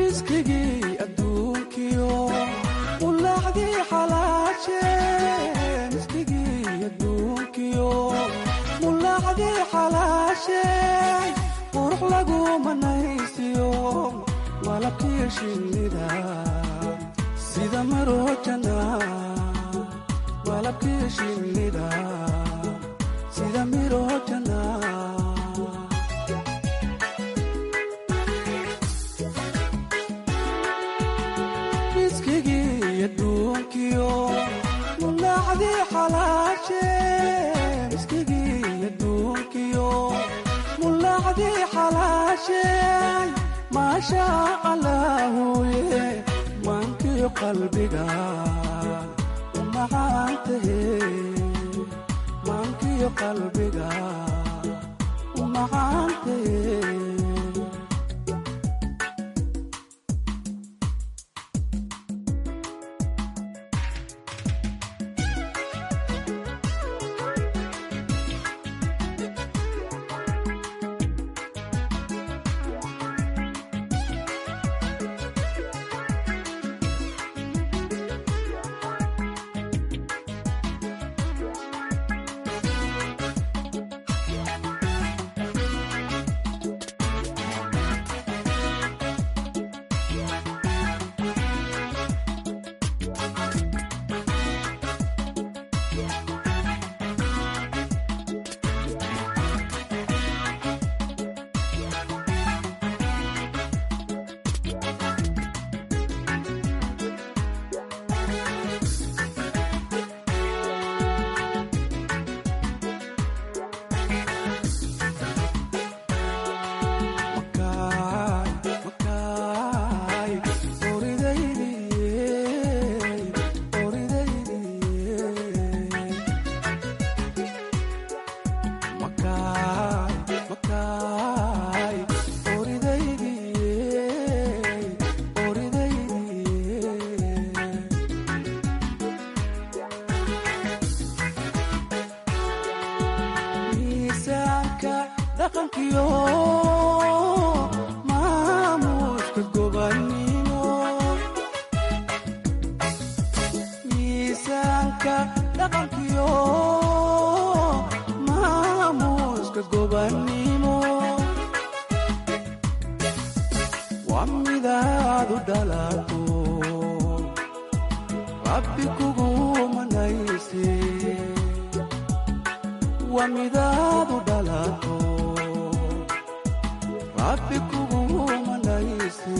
miskigii adduunkiyo ulaacdii xalaashe miskigii adduunkiyo mulaacdii xalaashe qurux lagu manaysiyo malabkii shinnida sida marojana malabkii shinnida sida mirojana miskigii adduunkiyo mulaacdii xalaashe miskigii adduunkiyo mulaacdii xalaashe maasha allaahuye maankii qalbiga umacaantahe maankii qalbiga umacaantahe miisaanka dhaqankiyo maamuuska gobannimo miisaanka dhaqankiyo maamuuska gobannimo waa midaad u dhalato rabbi kugu manayse waa midaad u dhalato rabbi kugu manayse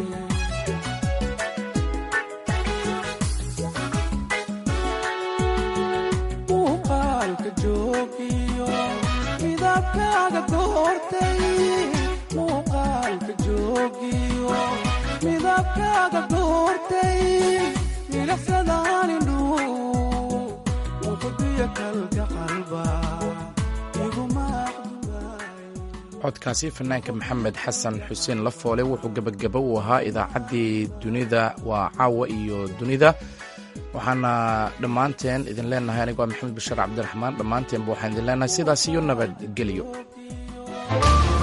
muuqaalka joogiyo midabkaaga goortay muuqaalka joogiyo midabkaaga goortay milaxsadaanindhu muqdiya kalga qalba codkaasi fanaanka maxamed xasan xuseen lafoole wuxuu gebagabo u ahaa idaacaddii dunida waa caawa iyo dunida waxaana dhammaanteen idin leenahay anigo maxamed bashiir cabdiraxmaan dhammaanteenba waxaan idin leenahay sidaas iyo nabadgelyo